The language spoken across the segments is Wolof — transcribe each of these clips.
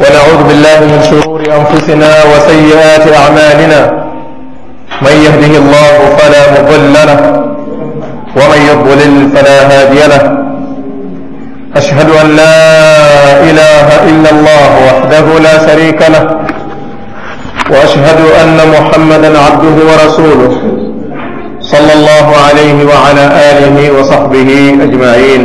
ونعوذ بالله من شرور أنفسنا وسيئات أعمالنا من يهده الله فلا مضل له ومن يضلل فلا هادي له أشهد أن لا إله إلا الله وحده لا شريك له وأشهد أن محمدا عبده ورسوله صلى الله عليه وعلى آله وصحبه أجمعين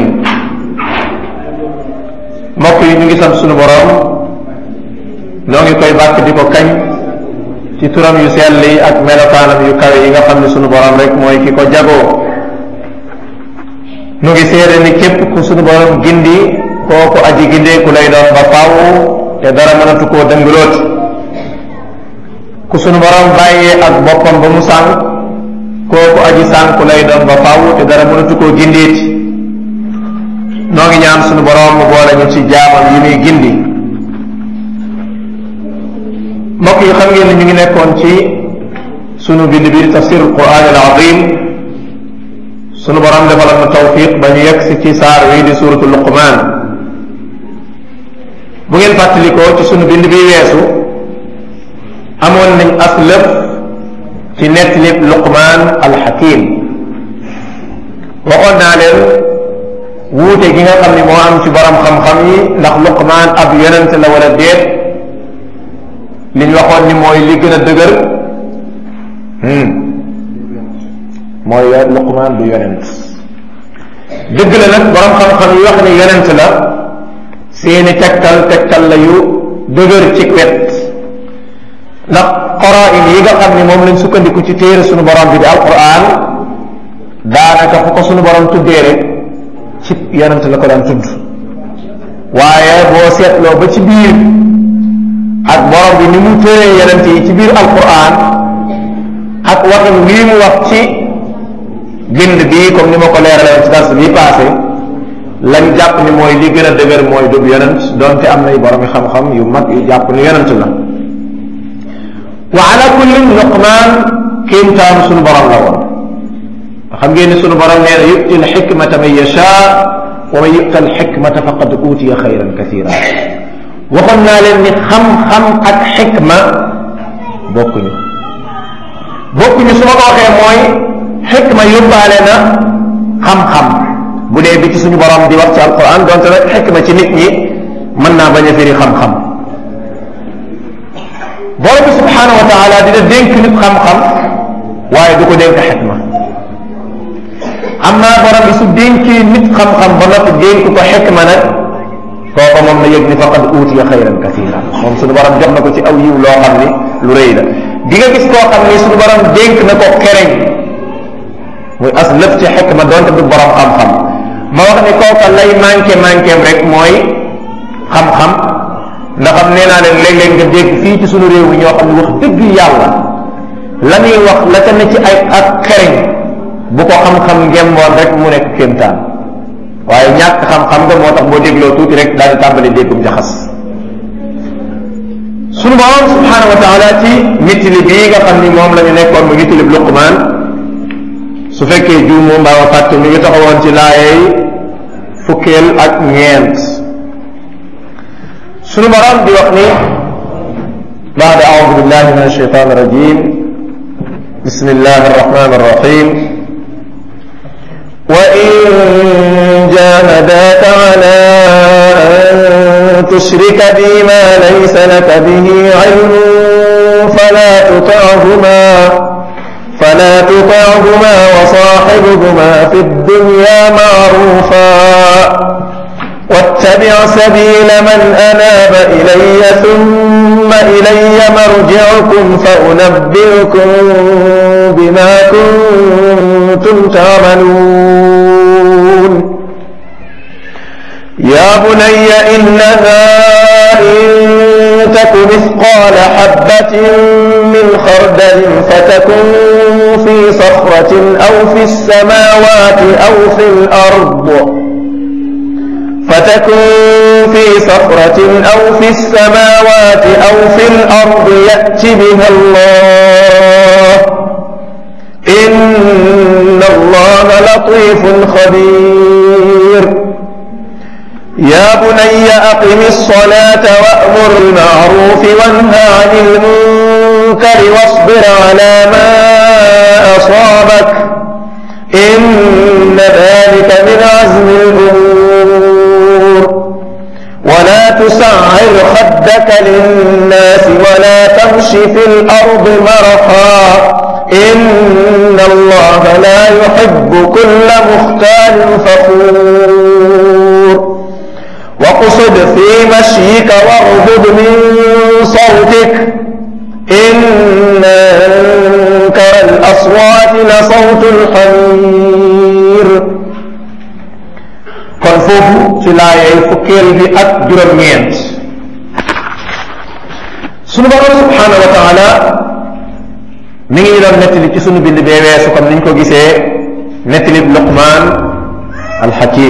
mbokk yi ñu ngi sant sunu borom noo ngi koy bàkk di ko kañ ci turam yu sell yi ak melokaanam yu kawe yi nga xam ne sunu borom rek mooy ki ko jagoo nu ngi seede ni képp ku sunu borom gindi kooku aji gindeeku lay doon ba faaw te dara mënatu koo dëngaloot ku sunu borom bàyyee ak boppam ba mu sànq kooku aji sànku lay doon ba faaw te dara mënatu koo gindeeti noo ngi ñaan sunu borom mu boole ñu ci jaamam yi muy gindi mbokk yi xam ngeen ne ñu ngi nekkoon ci sunu bind bi tafsir alquran al azim sunu borom defaloon na tawfiq ba ñu yegg si ci saar wi di suratu luqman bu ngeen fàttalikoo ci sunu bind bi weesu amoon nañ as lëf ci nettalib luqman al hakim waxoon naa leen wuute gi nga xam ni moo am ci borom xam-xam yi ndax luqman ab yonent la wala déet li ñu waxoon ni mooy li gën a dëgër mooy luqman du yonent dëgg la nag borom xam-xam yi wax ni yonent la seeni tegtal tegtal la yu dëgër ci wet ndax qaraa'in yi nga xam ni moom lañ sukkandiku ci téere sunu borom bi di alquran daanaka fu ko sunu borom tuddee rek ci yonent la ko daan tudd waaye boo seetloo ba ci biir ak borom bi ni mu tëree yonent yi ci biir alquran ak waxin wii mu wax ci bind bii comme ni ma ko leeralee ci dars bii passé lañ jàpp ni mooy li gën a dëgër mooy dub yonent donte am nay borom xam-xam yu mag yu jàpp ni yonent la wa ala kullin luqmaan kéemtaan sunu borom la woon xam ngeen ni sunu borom nee na yu'ti alxikmata man yashaa wa man yu'ta alxikmata faqad utiya xayran kasira waxoon naa leen ni xam-xam ak xikma bokkuñu bokkuñu su ma ko waxee mooy xikma yóbbaale na xam-xam bu dee bi ci suñu borom di wax ci alquran donte nag xikma ci nit ñi mën naa bañ a firi xam-xam borom bi subhanahu wa taala dina dénk nit xam-xam waaye du ko dénk xikma am naa borom bi su dénkee nit xam-xam ba noppi dénk ko xikma nag kooku moom na yëg ni faqad uutiya xayran kasira moom suñu borom jox na ko ci aw yiw loo xam ni lu rëy la di nga gis koo xam ni suñu borom dénk na ko kereñ muy as lëf ci xikma donte du borom xam-xam ma wax ni kooka lay manqué manqué rek mooy xam-xam ndax xam nee naa leen léeg-léeg nga dégg fii ci suñu réew mi ñoo xam ne wax dëgg yàlla la ñuy wax la ca ne ci ay ak xereñ bu ko xam-xam ngemboon rek mu nekk kéemtaan waaye ñàkk xam-xam nga moo tax boo dégloo tuuti rek daal di tàmbali déggum jaxas sunu borom subhanahu wa taala ci mittili bii nga xam ni moom la ñu nekkoon mu mittili luqmaan su fekkee juumu mbaa ma fàtte mi ngi taxawoon ci laayey fukkeel ak ñeent sunu borom di wax ni baada aoudu billahi min alsheitan irrajim bismi llah arrahman arrahim وإن جاهداك على أن تشرك بي ما ليس لك به علم فلا تطعهما فلا تطعهما وصاحبهما في الدنيا معروفا واتبع سبيل من أناب إلي ثم إلي مرجعكم فأنبئكم بما كنتم تعملون يا بني إنها إن تك مثقال حبة من خردل فتكن في صخرة أو في السماوات أو في الأرض فتكن في صخرة أو في السماوات أو في الأرض يأت بها الله إن الله لطيف خبير يا بني أقم الصلاة وأمر بالمعروف وانهى عن المنكر واصبر على ما أصابك إن ذلك من عزم الأمور ولا تسعر خدك للناس ولا تمش في الأرض مرحا إن الله لا يحب كل مختال فخور وقصد في مشيك واغضض من صوتك إن أنكر الأصوات لصوت الحمير kon foofu ci laayay fukkeel bi ak juróom-ñeent sunu borom subhanahu wa taala mi ngi doon nettali ci sunu bind bee weesu comme niñ ko gisee nettali Luqmaan alxakim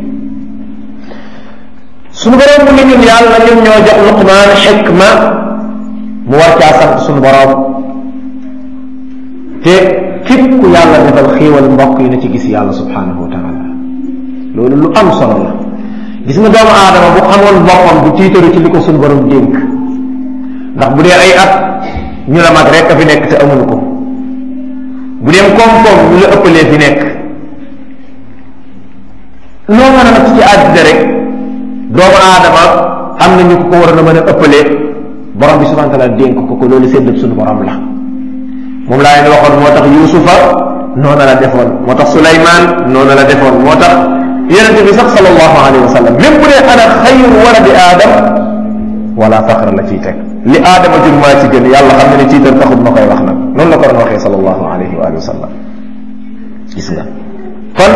sunu borom mu ngi ñun yàlla ñun ñoo jox Luqmaan xikma mu war caa sant sunu borom te képp ku yàlla defal xéewal mbokk yi na ci gis yàlla subhanahu wa taala loolu lu am solo la gis nga doomu aadama bu xamoon boppam bu tiitaru ci li ko suñu borom dénk ndax bu dee ay at ñu la mag rek a fi nekk te amuñu ko bu dee koom-koom ñu la ëppalee fi nekk loo mën a nag ci àddina rek doomu aadama am na ñu ko ko waroon a mën a ëppalee borom bi subhanahu wa taala dénk ko ko loolu séddab suñu borom la moom laa leen waxoon moo tax Yuusufa noonu la defoon moo tax Suleymaan noonu la defoon moo tax yonente bi sax sallallahu alayhi wa sallam même bu dee ana xayru waladi aadam wala faqra la ciy teg li aadama jur maa ci gën yàlla xam ne ne ciitar taxut ma koy wax nag noonu la ko doon waxee sallallahu alayhi wa sallam gis nga kon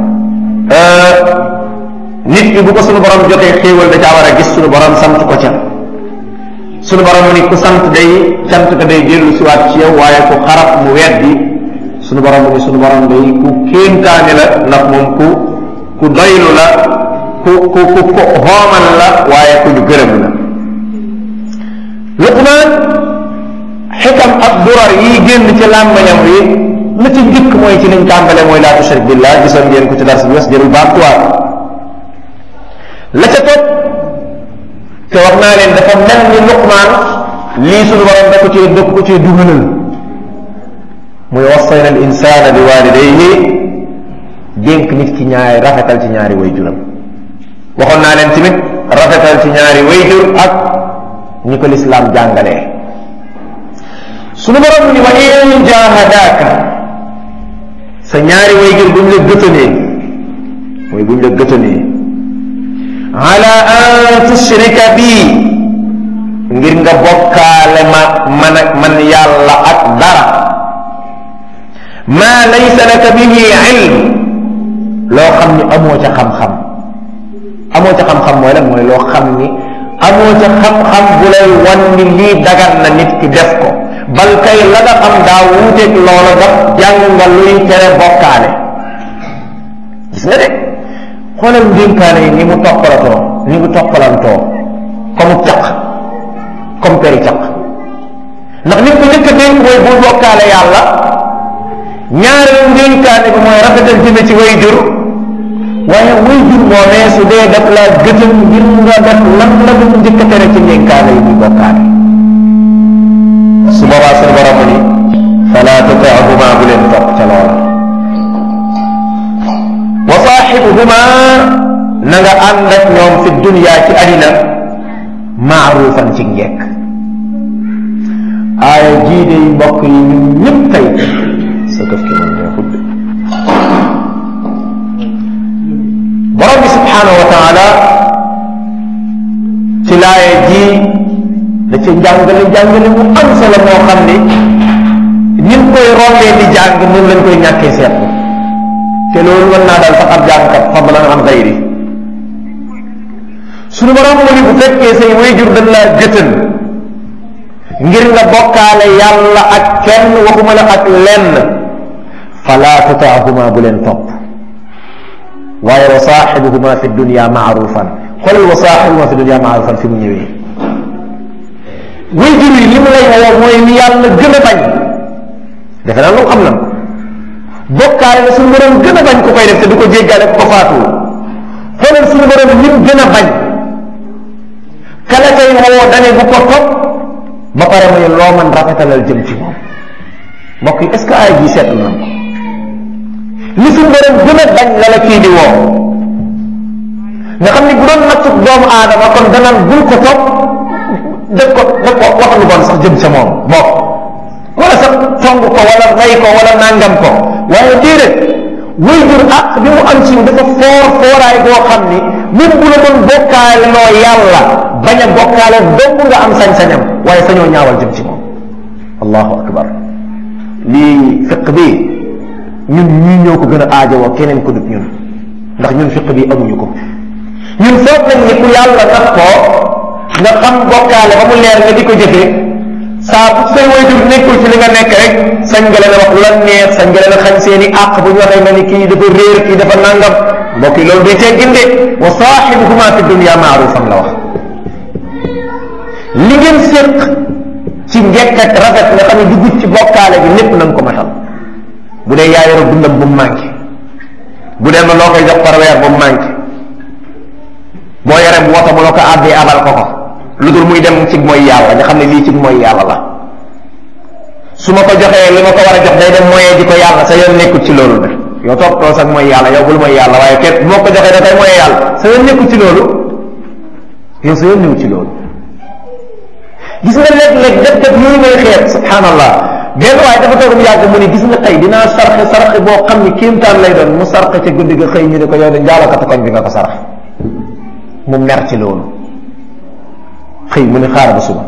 nit ki bu ko sunu borom jotee xéewal da caa war a gis sunu borom sant ko ca sunu borom mu ni ku sant day sant ko day dellu siwaat ci yow waaye ku xarab mu weddi sunu borom mu ni sunu borom day ku kéemtaane la ndax moom ku ku doylu la ku ku ku ku xoomal la waaye ku ñu gërëm la Luqmaan xikam ak durar yi génn ci làmbañam wi la ci njëkk mooy ci liñ tàmbale mooy laa tushrik billah gisoon ngeen ko ci dars bi wes jërul baamtuwaat la ca topp te wax naa leen dafa mel ni Luqmaan lii suñu borom da ko cee da ko cee dugalal muy wassayna al insana bi walidayhi dénk nit ki ñaari rafetal ci ñaari way juram waxoon naa leen tamit rafetal ci ñaari way jur ak ñi ko lislaam jàngalee sunu borom ni wa in jahadaaka sa ñaari way jur buñ la gëtanee mooy buñ la gëtanee ala an tushrika bii ngir nga bokkaale ma man ak man yàlla ak dara ma laysa laka bihi ilm loo xam ni amoo ca xam-xam amoo ca xam-xam mooy lan mooy loo xam ni amoo ca xam-xam bu lay wan ni lii dagan na nit ki def ko bal kay la nga xam daa wuuteeg loola daf jàng nga luy tere bokkaale gis nga de xoolal ndénkaane yi ni mu toppalatoo ni mu toppalantoo comme caq comme peri caq ndax nit ko njëkk a dénk mooy bul bokkaale yàlla ñaareelu ndénkaane bi mooy rafetal jëme ci way jur waaye way jur moomee su dee daf la gëtëm ngir nga def lan la mu njëkk a tere ci ndénkaane yi muy bokkaale su boobaa suñu borom ni fala tuti'huma bu leen topp ca loola wa saaxibuhuma na nga ànd ak ñoom fi dunya ci àddina maarufan ci njekk aaya jii de mbokk yi ñun ñëpp tey sa këf ki moom neexut de borom bi subhanahu wa taala ci laaya ji da ca njàngale njàngale mu am solo moo xam ni nin koy rombee di jàng noonu lañ koy ñàkkee seetlu te loolu mën naa daal sax ab jàngkat fadlan an gayri suñu borom mu ni bu fekkee say wayjur dañ laa gëtën ngir nga bokkaale yàlla ak kenn waxuma la ak lenn fala tutaahuma bu leen topp waaye wa saaxibuhuma fi dunya maarufan xoolal wa saaxibuhuma fi dunya maarufan fi mu ñëwee wayjur yi li mu lay woo mooy ni yàlla gën a bañ defe naa loolu xam na bokkaale na suñu borom gën a bañ ku koy def te du ko jéggaale ku ko faatuwul xoolal suñu borom lim gën a bañ kala kay woo dane bu ko topp ba pare muy loo man rafetalal jëm ci moom mbokk yi est ce que ay ji seetlu nañ ko li suñu borom gën a bañ la la kii di woo nga xam ni bu doon nattub doomu aadama kon danaan bul ko topp def ko def ko wax lu bon sax jëm ca moom bokk wala sax tong ko wala rey ko wala nangam ko waaye déedéet way jur ak bi mu am ci dafa foor fooraay boo xam ni même bu la doon bokkaale loo yàlla bañ a bokkaale dong nga am sañ-sañam waaye sañoo ñaawal jëm ci moom allahu akbar lii fiq bi ñun ñii ñoo ko gën a aajowoo keneen ko dut ñun ndax ñun fiq bi amuñu ko ñun foog nañ ni ku yàlla tax ko nga xam bokkaale ba mu leer nga di ko jëfee saa bu say waajur nekkul ci li nga nekk rek sañ nga leen a wax lu la neex sañ nga leen a xañ seen i àq bu ñu waxee nga ni kii dafa réer kii dafa nangam mbokk yi loolu day teggin de wa saaxibuhuma fi dunya maarufan la wax li ngeen séq ci njekk ak rafet nga xam ne dugg ci bokkaale bi lépp na nga ko matal bu dee yaa yoro dundam bu mu manqué bu dee ma loo koy jox par weer bu mu manqué boo yoree bu woto mu la ko àbbee abal ko ko lu dul muy dem ci mooy yàlla nga xam ne lii ci mooy yàlla la su ma ko joxee li ma ko war a jox day dem moyee di ko yàlla sa yoon nekkul ci loolu de yow topp too sax mooy yàlla yow bul mooy yàlla waaye kenn bu ma ko joxee da koy moyee yàlla sa yoon nekkul ci loolu yow sa yoon nekkul ci loolu gis nga léeg-léeg def def yooyu ngay xeet subhanallah benn waaye dafa toog mu yàgg mu ne gis nga tey dinaa sarxe sarxe boo xam ni kéemtaan lay doon mu sarxe ca guddi ga xëy ñu ne ko yow de njaalakatu koñ bi nga ko sarax mu mer ci loolu xëy mu ne xaar ba suba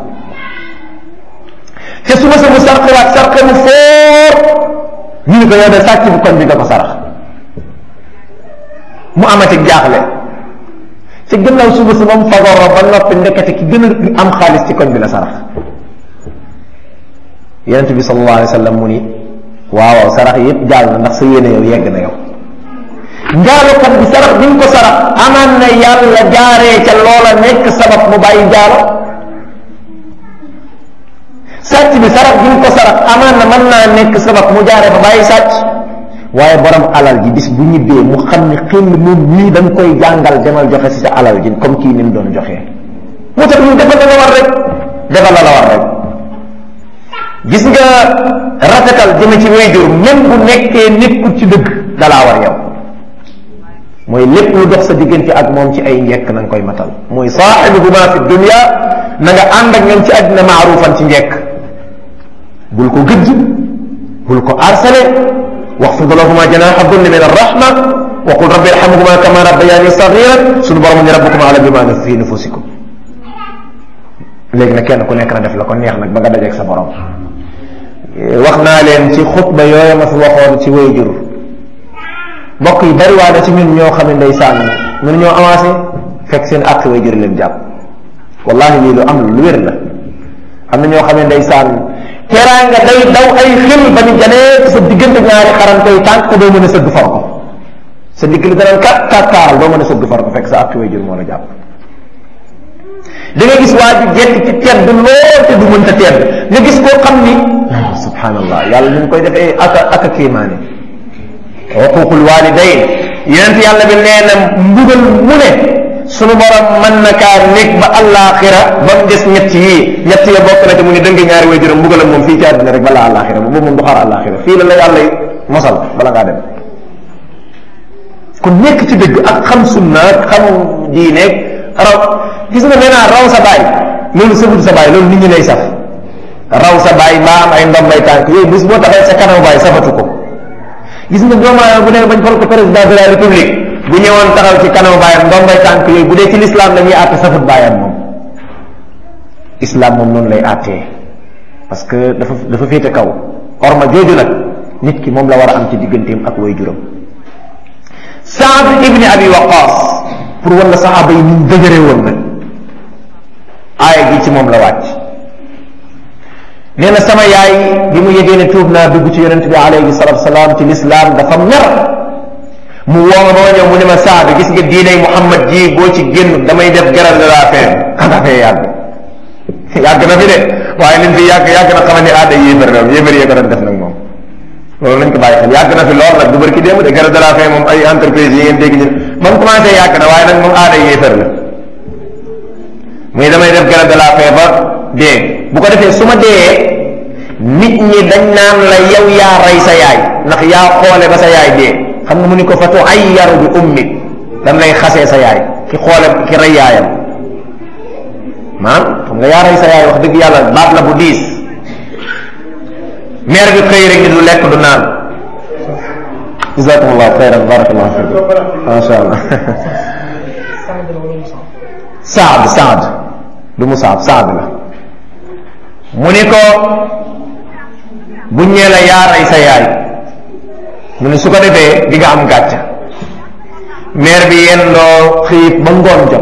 te suba sa mu sarxewaat sarxe mu foor ñu ne ko yow de sàcc bu koñ bi nga ko sarax mu amati jaaxle ci gannaaw suba sa moom fagoro ba noppi ndekete ki gën a am xaalis ci koñ bi la sarax yonente bi sallallahu alayhi wa sallam mu ni waaw waaw sarax yépp jàll na ndax sa yéene yow yegg na yow njaalokat bi sarax bi nga ko sarax amaan na yàlla jaaree ca loola nekk sabab mu bàyyi njaalo sàcc bi sarax bi nga ko sarax amaan na mën naa nekk sabab mu jaaree ba bàyyi sàcc waaye borom alal ji bis bu ñibbee mu xam ne xel moom nii dañ koy jàngal demal joxe si sa alal ji comme kii ni mu doon joxee moo tax ñu defal la la war rek defal la la war rek gis nga rafetal jëme ci wayjur même bu nekkee nekkul ci dëgg dalaa war yow mooy lépp lu dox sa diggante ak moom ci ay njekk na nga koy matal mooy saaxibuhuma fi dunya na nga ànd ak ñoom ci àddina maarufan ci njekk bul ko gëjj bul ko harcelé waxfid lahuma janaha dulli min arrahma wa qul rabbi irhamhuma kama rabbayani sagiran suñu borom ni rabbukum ala bima fi nufusikum léegi nag kenn ku nekk na def la ko neex nag ba nga dajeeg sa borom wax naa leen ci xutba yooyu ma fi waxoon ci wayjur mbokk yi bari waa na ci ñun ñoo xam ne ndeysaan ñun ñoo avancé fekk seen àq wayjur leen jàpp wallahi lii lu am lu wér la am na ñoo xam ne ndeysaan teraanga day daw ay xel ba ni janee sa diggante ñaari xaran koy tànk te doo mën a sëgg far ko sa digg li danaan kat kat kaaral doo mën a sëgg far ko fekk sa àq wayjur moo la jàpp da nga gis waa ji jekk ci tedd lool te du mënta tedd nga gis koo xam ni subhanallah yàlla ñu ngi koy defee aka aka kéemaane xuququl walidayn yonent yàlla bi nee na mbugal mu ne sunu borom mën na kaa nekk ba àllaaxira ba mu des ñett yii ñett ya bokk na te mu ne dëng ñaari way juróom mbugalam moom fii ci àddina rek balaa àllaaxira boobu moom du xaar àllaaxira fii la la yàlla mosal bala ngaa dem kon nekk ci dëgg ak xam sunna ak xam diineeg raw gis nga nee naa raw sa baay loolu sëfut sa baay loolu nit ñi lay saf raw sa baay mbaa am ay ndombay tànk yooyu bis boo taxee sa kanam baay safatu ko gis nga doomu aadama bu dee bañ fal ko président de la république bu ñëwoon taxaw ci kanam baayam ndombay tànk yooyu bu dee ci l'islam la ñuy àtte safut baayam moom islam moom noonu lay àttee parce que dafa dafa féete kaw orma jooju nag nit ki moom la war a am ci digganteem ak way juram Saad ibni Abi Waqas pour wala saxaaba yi niñ dëgëree woon nag aaya gi ci moom la wàcc nee na sama yaay bi mu yegee ne tuub naa dugg ci yonent bi alayhi salatu salaam ci lislaam dafa mer mu woo ma ba ma ñëw mu ne ma Saad gis nga diiney Muhammad ji boo ci génn damay def grève de la faim xanaa fee yàgg yàgg na fi de waaye liñ fi yàgg yàgg na xamal ni aada yéefar la yéefar yee ko doon def nag moom loolu nañ ko bàyyi xel yàgg na fi lool nag du barki démb de grève de la faim moom ay entreprise yi ngeen dégg ñu ba mu commencé yàgg na waaye nag moom aada yéefar la muy damay def grève de la faim ba dee bu ko defee su ma dee nit ñi dañ naan la yow yaa rey sa yaay ndax yaa xoole ba sa yaay dee xam nga mu ni ko fa tuayyaru bi ummik dañ lay xasee sa yaay ki xoole ki rey yaayam maam xam nga yaa rey sa yaay wax dëgg yàlla baat la bu diis maire bi xëy rek ni du lekk du naan jazakumullahu xayran barakallahu fikum masha allah saad saad du mu saab saad la mu ni ko bu ñee la yaa rey sa yaay mu ni su ko defee di nga am gàcc maire bi yendoo xiif ba ngoon jot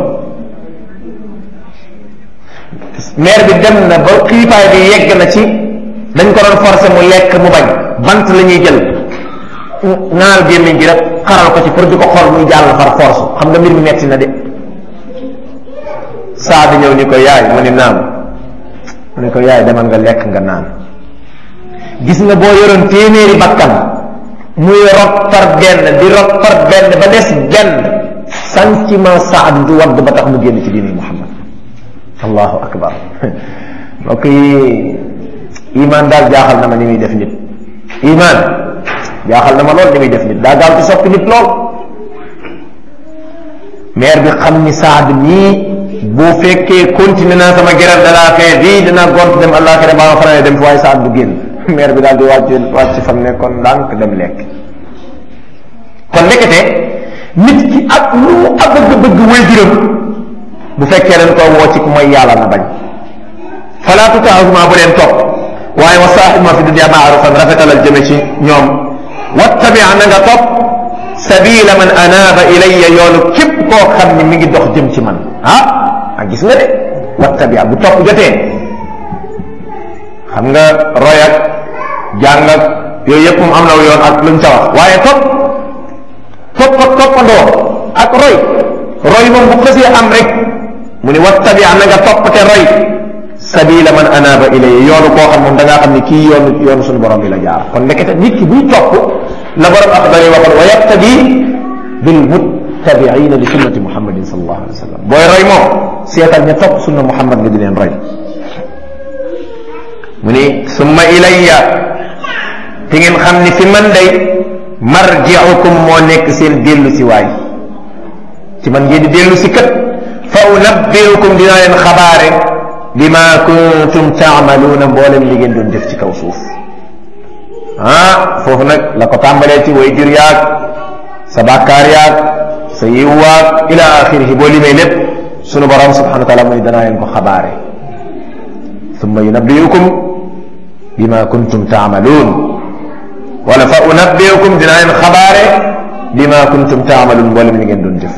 maire bi dem na ba xiifaay bi yegg na ci dañ ko doon forcer mu lekk mu bañ bant la ñuy jël naal gémmiñ gi rek xaral ko ci pour di ko xool muy jàll far force xam nga mbir mi metti na de saa di ñëw ni ko yaay mu ni naam mu ni ko yaay demal nga lekk nga naan gis nga boo yoroon téeméeri bakkan muy rot par benn di rot par benn ba des benn sentiment saad du wadd ba tax mu génn ci diini muhammad allahu akbar mbokk yi iman daal jaaxal na ma ni muy def nit iman jaaxal na ma lool ni muy def nit daa gaaw ci soppi nit lool maire bi xam ni saad nii bu fekkee continué naa sama grève de la faim bii dinaa gont dem àllaaxira baa ma fanane dem fi waaye saad du génn maire bi daal di wàcc wàcc fam ne kon ndànk dem lekk kon nekkete nit ki ak lu mu ak bëgg bëgg way juróom bu fekkee dañ koo woo ci ku mooy yàlla na bañ fala tutaahuma bu leen topp waaye wa saaxibma fi dunia maarufan rafetalal jëme ci ñoom wattabia na nga topp sabila man anaaba ilayya yoonu képp koo xam ni mi ngi dox jëm ci man ah a gis nga de wattabia bu topp jotee xam nga roy ak jàng ak yooyu yëpp moom am na yoon ak luñ ca wax waaye topp topp ak toppandoo ak roy roy moom bu xësee am rek mu ni wattabia na nga topp te roy sabila man anaaba ilayya yoonu koo xam moom da ngaa xam ni kii yoonu yoonu suñu borom bi la jaar kon nekkete nit ki buy topp la borom axdari waxoon wa yaqtadi bil muttabiina li sunnati muhammadin sallallahu alayhi wa sallam booy roy moom seetal ña topp sunna muhammad nga di leen roy mu ni summa ilayya te ngeen xam ni fi man day marjiukum moo nekk seen dellu si waay ci man ngeen di dellu si kat fa unabbiukum dinaa leen xabaare bima kuntum taamaluuna mboolem li ngeen doon def ci kaw suuf ah foofu nag la ko tàmbalee ci way jur yaag sa bàkkaar yaag sa yiw waag ila axirihi boo limee lépp sunu borom subhanahu wa taala muy danaa leen ko xabaare summa yunabbiukum bima kuntum taamaluun wala fa unabbiukum dinaa leen xabaare bima kuntum taamaluun mboolem li ngeen doon def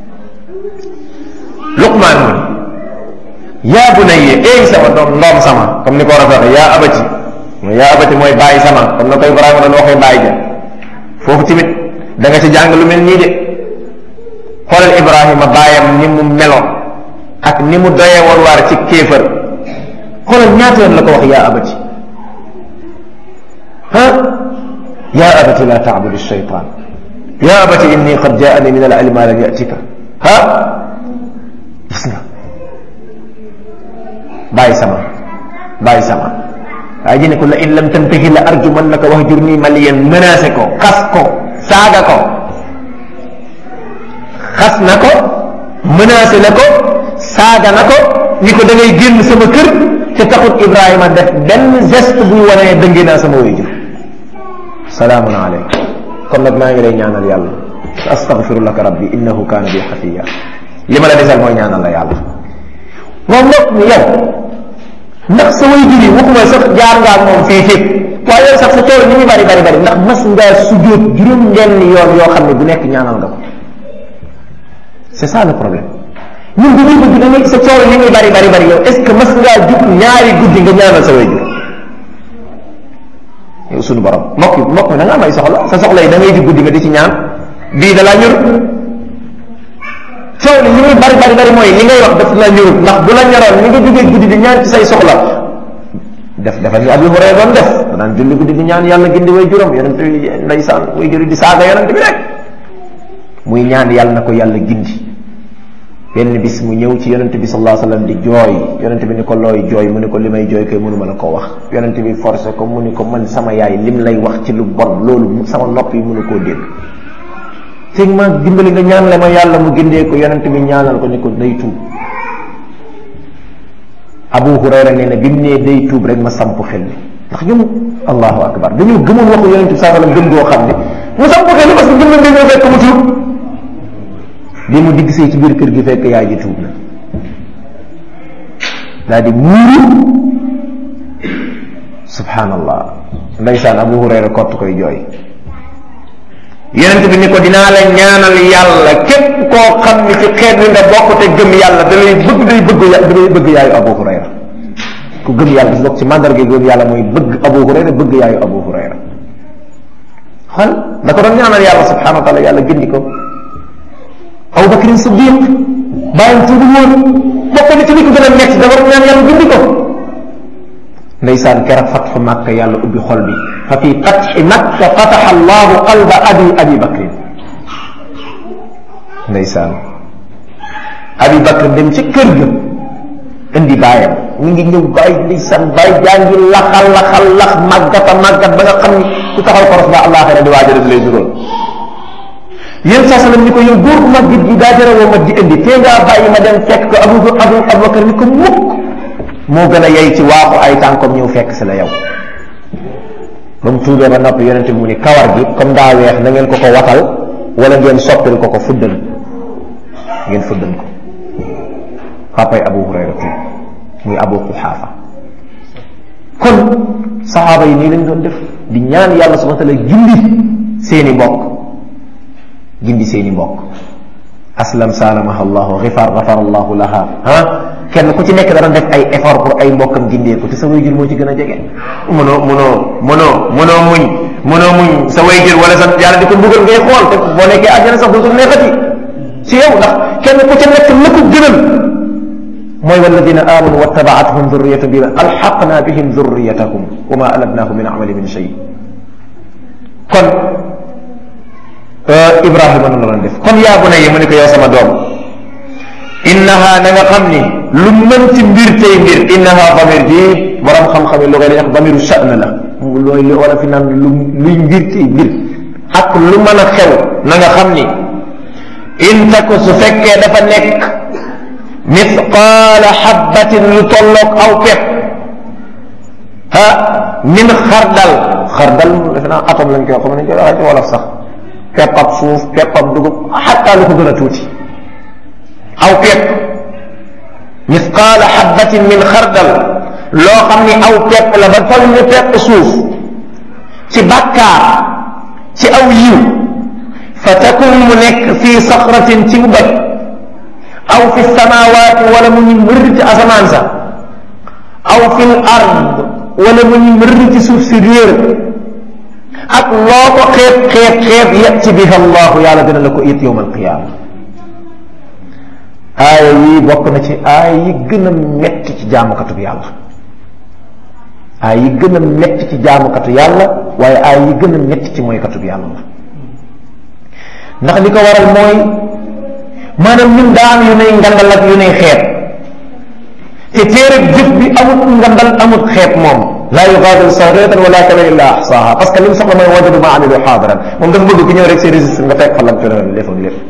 luqmaan mu yaa bunayya eey sama doom ndoom sama comme ni ko war a waxee yaa abati mooy yaa abati mooy bàyyi sama comme na ko Ibrahima doon waxee bàyyi ja foofu tamit da nga ci jàng lu mel nii de xoolal Ibrahima bàyyam ni mu meloon ak ni mu doyee woon waar ci kéefër xoolal ñaata yoon la ko wax yaa abati ah yaa abati la taabudu shaytan yaa abati inni qad jaani min al ilmi ma lam yatika ah gis nga bàyyi sama bàyyi sama waaye ji ne ko la in lam tantahi la arjumannaka wahjurni maliyan menacé ko xas ko saaga ko xas na ko menacé na ko saaga na ko ni ko da ngay génn sama kër te taxut Ibrahima def benn geste buy wane dëngi naa sama waajur salaamun aleykum kon nag maa ngi lay ñaanal yàlla astaghfiru laka rabbi innahu kaana bi xafiya li ma la desal mooy ñaanal la yàlla moom mbokk mi yow ndax sa way jur yi waxuma sax jaar ngaa ak moom fii fépp waaye yow sax sa tool ni muy bari bari bari ndax mas ngaa sujjóot juróom benn yoon yoo xam ne bu nekk ñaanal nga ko c'est ça le problème ñun bu ñuy bëgg da ngay sa tool ni muy bari bari bari yow est ce que mas ngaa jug ñaari guddi nga ñaanal sa way jur yow suñu borom mbokk mbokk mi da nga am ay soxla sa soxla yi da ngay jug guddi nga di ci ñaan bii da laa ñur coow li li muy bari bari bari mooy li ngay wax daf la ñurut ndax bu la ñoroon ni nga jógee guddi di ñaan ci say soxla def defal ni Abi Hurayra doon def daan julli guddi di ñaan yàlla gindi way juróom yonent bi ndeysaan way juri di saaga yonent bi rek muy ñaan yàlla na ko yàlla gindi benn bis mu ñëw ci yonente bi sallallahu alayhi wasallam di jooy yonente bi ni ko looy jooy mu ni ko li may jooy koy mënuma la ko wax yonente bi forcé ko mu ni ko man sama yaay lim lay wax ci lu bon loolu sama nopp yi mënu koo dégg teg ma dimbali nga ñaan la ma yàlla mu gindee ko yonente bi ñaanal ko ni ko day tuub Abu Hurayra nee na bi mu nee day tuub rek ma samp xel bi ndax ñun allahu akbar dañoo gëmoon waxu yonente bi sallallahu alayhi wasallam gëm goo xam ne mu samp xel bi parce que jëmman dañoo fekk mu tuub bi mu digg see ci biir kër gi fekk yaay ji tuub na daal di muuru subhanallah ndaysaan Abu Hurayra kott koy jooy yonent bi ni ko dinaa la ñaanal yàlla képp koo xam ni ci xeet wi nga bokk te gëm yàlla da lay bëgg day bëgg da lay bëgg yaayu Abu Hurayra ku gëm yàlla gis bokk ci mandarga gëm yàlla mooy bëgg Abu Hurayra bëgg yaayu Abu Hurayra xol da ko doon ñaanal yàlla subhanahu wa taala yàlla gindi ko Abu Bakrin Siddiq bàyyam tuubu woon bokk na ci li ko gën a metti dafa doon ñaan yàlla gindi ko ndeysaan keroog fatxu Makka yàlla ubbi xol bi fa fi fatxi Makka fataxa allahu qalba abi abi Bakrin ndeysaan abi Bakr dem ci kër ga indi bàyyam ñu ngi ñëw bàyyi ndeysaan bàyyi jaa ngi laxal laxal lax màggata màggat ba nga xam ni ku taxaw koros ba àllaaxira di waaja dem lay dugal yéen saa sallam ni ko yow góor bu mag gi daa jëre woo ma di indi tee ngaa bàyyi ma dem fekk ko abu abu abubakar ni ko mukk moo gën a yey ci waaxu ay tànkom ñëw fekk si la yow ba mu tuubee ba noppi yonente bi mu ni kawar gi comme daa weex na ngeen ko ko watal wala ngeen soppil ko ko fuddan ngeen fuddan ko papay abu hurayra tuub muy abu quxaafa kon saxaaba yi nii lañ doon def di ñaan yàlla subhanahu wa taala gindi seeni mbokk gindi seeni mbokk aslam salamaha allahu xifar gafar allahu laha ah kenn ku ci nekk dana def ay effort pour ay mbokkam gindee ko te sa wayjur moo ci gën a jege mënoo mënoo mënoo mënoo muñ mënoo muñ sa wayjur wala sa yàlla di ko mbugal ngay xool te boo nekkee àjjana sax dootul neexati ci yow ndax kenn ku ci nekk la ko gënal mooy walladina amanu wattabaatuhum dhurriyatuhum bi alxaqna bihim dhurriyatahum wa ma alatnahum min amali min shay kon Ibrahima noonu la def kon yaa bunayya mu ne ko yow sama doom innaha na nga xam ni lu mënti mbir tey mbir innaha damir ji borom xam-xam yi lu koy wax damiru sha'n la looy li wala fi naan lu luy mbir tey mbir ak lu mën a xew na nga xam ni in taku su fekkee dafa nekk mithqaala xabbatin lu tolloog aw pepp ha min xardal xardal defe naa atom lañ koy xam nañ koy waxee ci wolof sax pepp ab suuf pepp ab dugub xataa lu ko gën a tuuti aw pepp misqaala xabbatin min xardal loo xam ni aw pepp la ba toll ni pepp suuf ci bàkkaar ci aw yiw fa takun mu nekk fii saxratin ci mu bët aw fi samawaati wala mu ñu mër ci asamaan sa aw fi l ard wala mu ñu mër ci suuf si réer ak loo ko xeeb xeeb xeeb yati biha allahu yàlla dina la ko it yowm alqiyama aaya yii bokk na ci aaya yi gën a metti ci jaamukatu yàlla aaya yi gën a metti ci jaamukatu yàlla waaye aaya yi gën a metti ci mooykatu yàlla la ndax li ko waral mooy maanaam ñun daa am yu nay ngandal ak yu nay xeeb te téereb jëf bi amut ngandal amut xeeb moom laa yugaadiru saghiratan wala kabiratan illa ahsaaha parce que li mu soxla mooy wajadu ma amilu xaadiran moom dafa bëgg ku ñëw rek ses registre nga fekk fa lam coono lépp ak lépp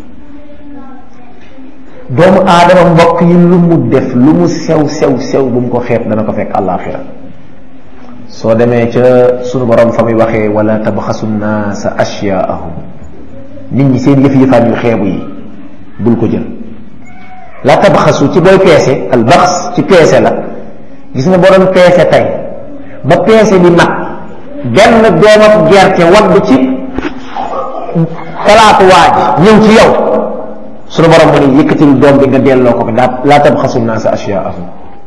doomu aadama mbokk yi lu mu def lu mu sew sew sew bu mu ko xeeb dana ko fekk àllaaxira soo demee ca sunu borom fa muy waxee wala tabxasu nnaasa ashyaahum nit ñi seen yëf yëfaan yu xeebu yi bul ko jël la tabxasu ci booy peese al baxs ci peese la gis nga boo doon peese tey ba peese bi mat benn doomam gerte wadd ci xalaatu waaj ñëw ci yow sunu borom mu ne yëkkatil doom bi nga delloo ko daa laa tabxasu naasa ashyaahum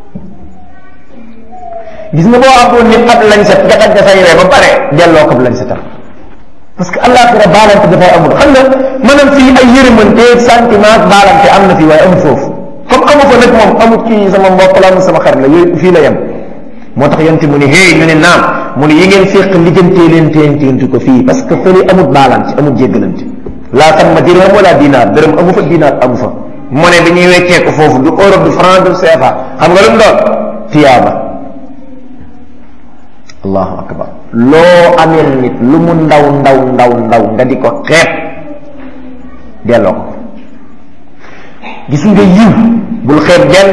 gis nga boo amoon nit ab lañ set nga dagg say ree ba pare delloo ko lañ setam parce que àllaaxira baalante dafay amul xam nga maanaam fii ay yërëmante sentiment baalante am na fii waaye amul foofu comme amu fa nag moom amul kii sama mbokk la amul sama xarit la yooyu fii la yem moo tax yonte mu ne hey ñu ne naam mu ne yi ngeen féq lijjantee leen teenteenti ko fii parce que fële amul baalante amul jéggalante laa tamma dirham wala dinaar dërëm amu fa dinaar amu fa monnaie bi ñuy weccee ko foofu du euro du franc du CFA xam nga lu mu doon tiyaaba allahu akbar loo ameel nit lu mu ndaw ndaw ndaw ndaw nga di ko xeeb delloo ko gis nga yiw bul xeeb genn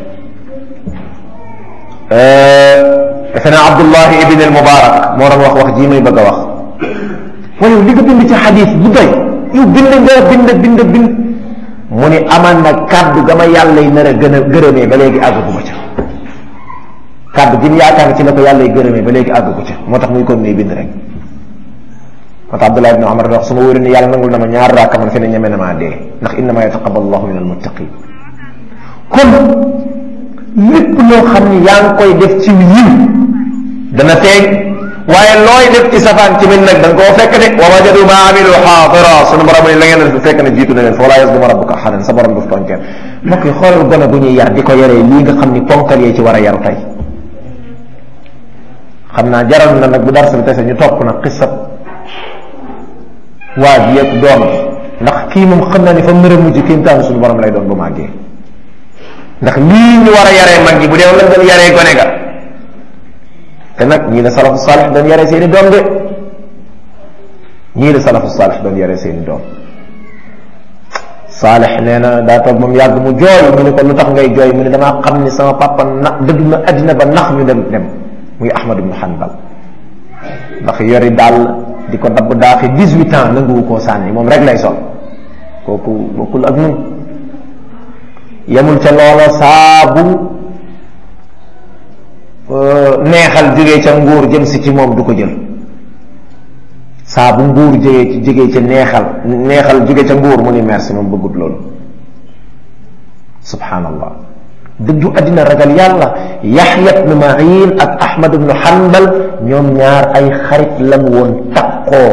defe naa abdullahi ibn al mubarak moo doon wax wax jii may bëgg a wax waaye li nga bind ci xadis bu doy yow bind nga bind bind bind mu ni aman na kàddu ga ma yàlla yi nar a gën a gërëmee ba léegi àggaguma ca kàddu gi mu yaakaar ci la ko yàlla yi gërëmee ba léegi àggagu ca moo tax muy kon ne bind rek moo tax Abdullah ibn Umar wax su ma wóoree ni yàlla nangul na ma ñaar raaka man fi ne ñeme na maa dee ndax innama yataqabbal allahu min almuttaqin kon lépp loo xam ni yaa ngi koy def ci yiw dana feeñ waaye looy def ci safaan ci min nag da nga koo fekk de wa wajadu ma amilu xaadira sunu borom ni la ngeen def fekk na jiitu na leen fa wala yazlimu rabbuka ahadan sa borom du tooñ kenn mbokk yi xoolal gone gu ñuy yar di ko yaree lii nga xam ni ponkal yee ci war a yaru tey xam naa jaral na nag bu darsa bi tese ñu topp nag xisab waa ji yeeg doom bi ndax kii moom xam naa ni fa mër a mujj kéemtaanu suñu borom lay doon bu màggee ndax lii ñu war a yaree mag ji bu dee lan doon yaree gone ga te nag ñii la salafu saalix doon yaree seeni doom de ñii la salafu saalix doon yaree seeni doom saalix nee na daa toog moom yàgg mu jooy mu ne ko lu tax ngay jooy mu ne damaa xam ni sama papa na dëgg na addina ba nax ñu dem dem muy Ahmad ibn Hanbal ndax yori daal di ko dabb daaxi dix-huit ans nanguwu koo sànni moom rek lay sol kooku bokkul ak nun yemul ca loola saabu neexal jógee ca nguur jëm si ci moom du ko jël saabu nguur jógee ci jógee ca neexal neexal jóge ca nguur mu ni merci moom bëggut loolu subhanallah dëddu addina ragal yàlla yaxya ibnu mahin ak ahmad ibnu hanbal ñoom ñaar ay xarit lan woon taqoo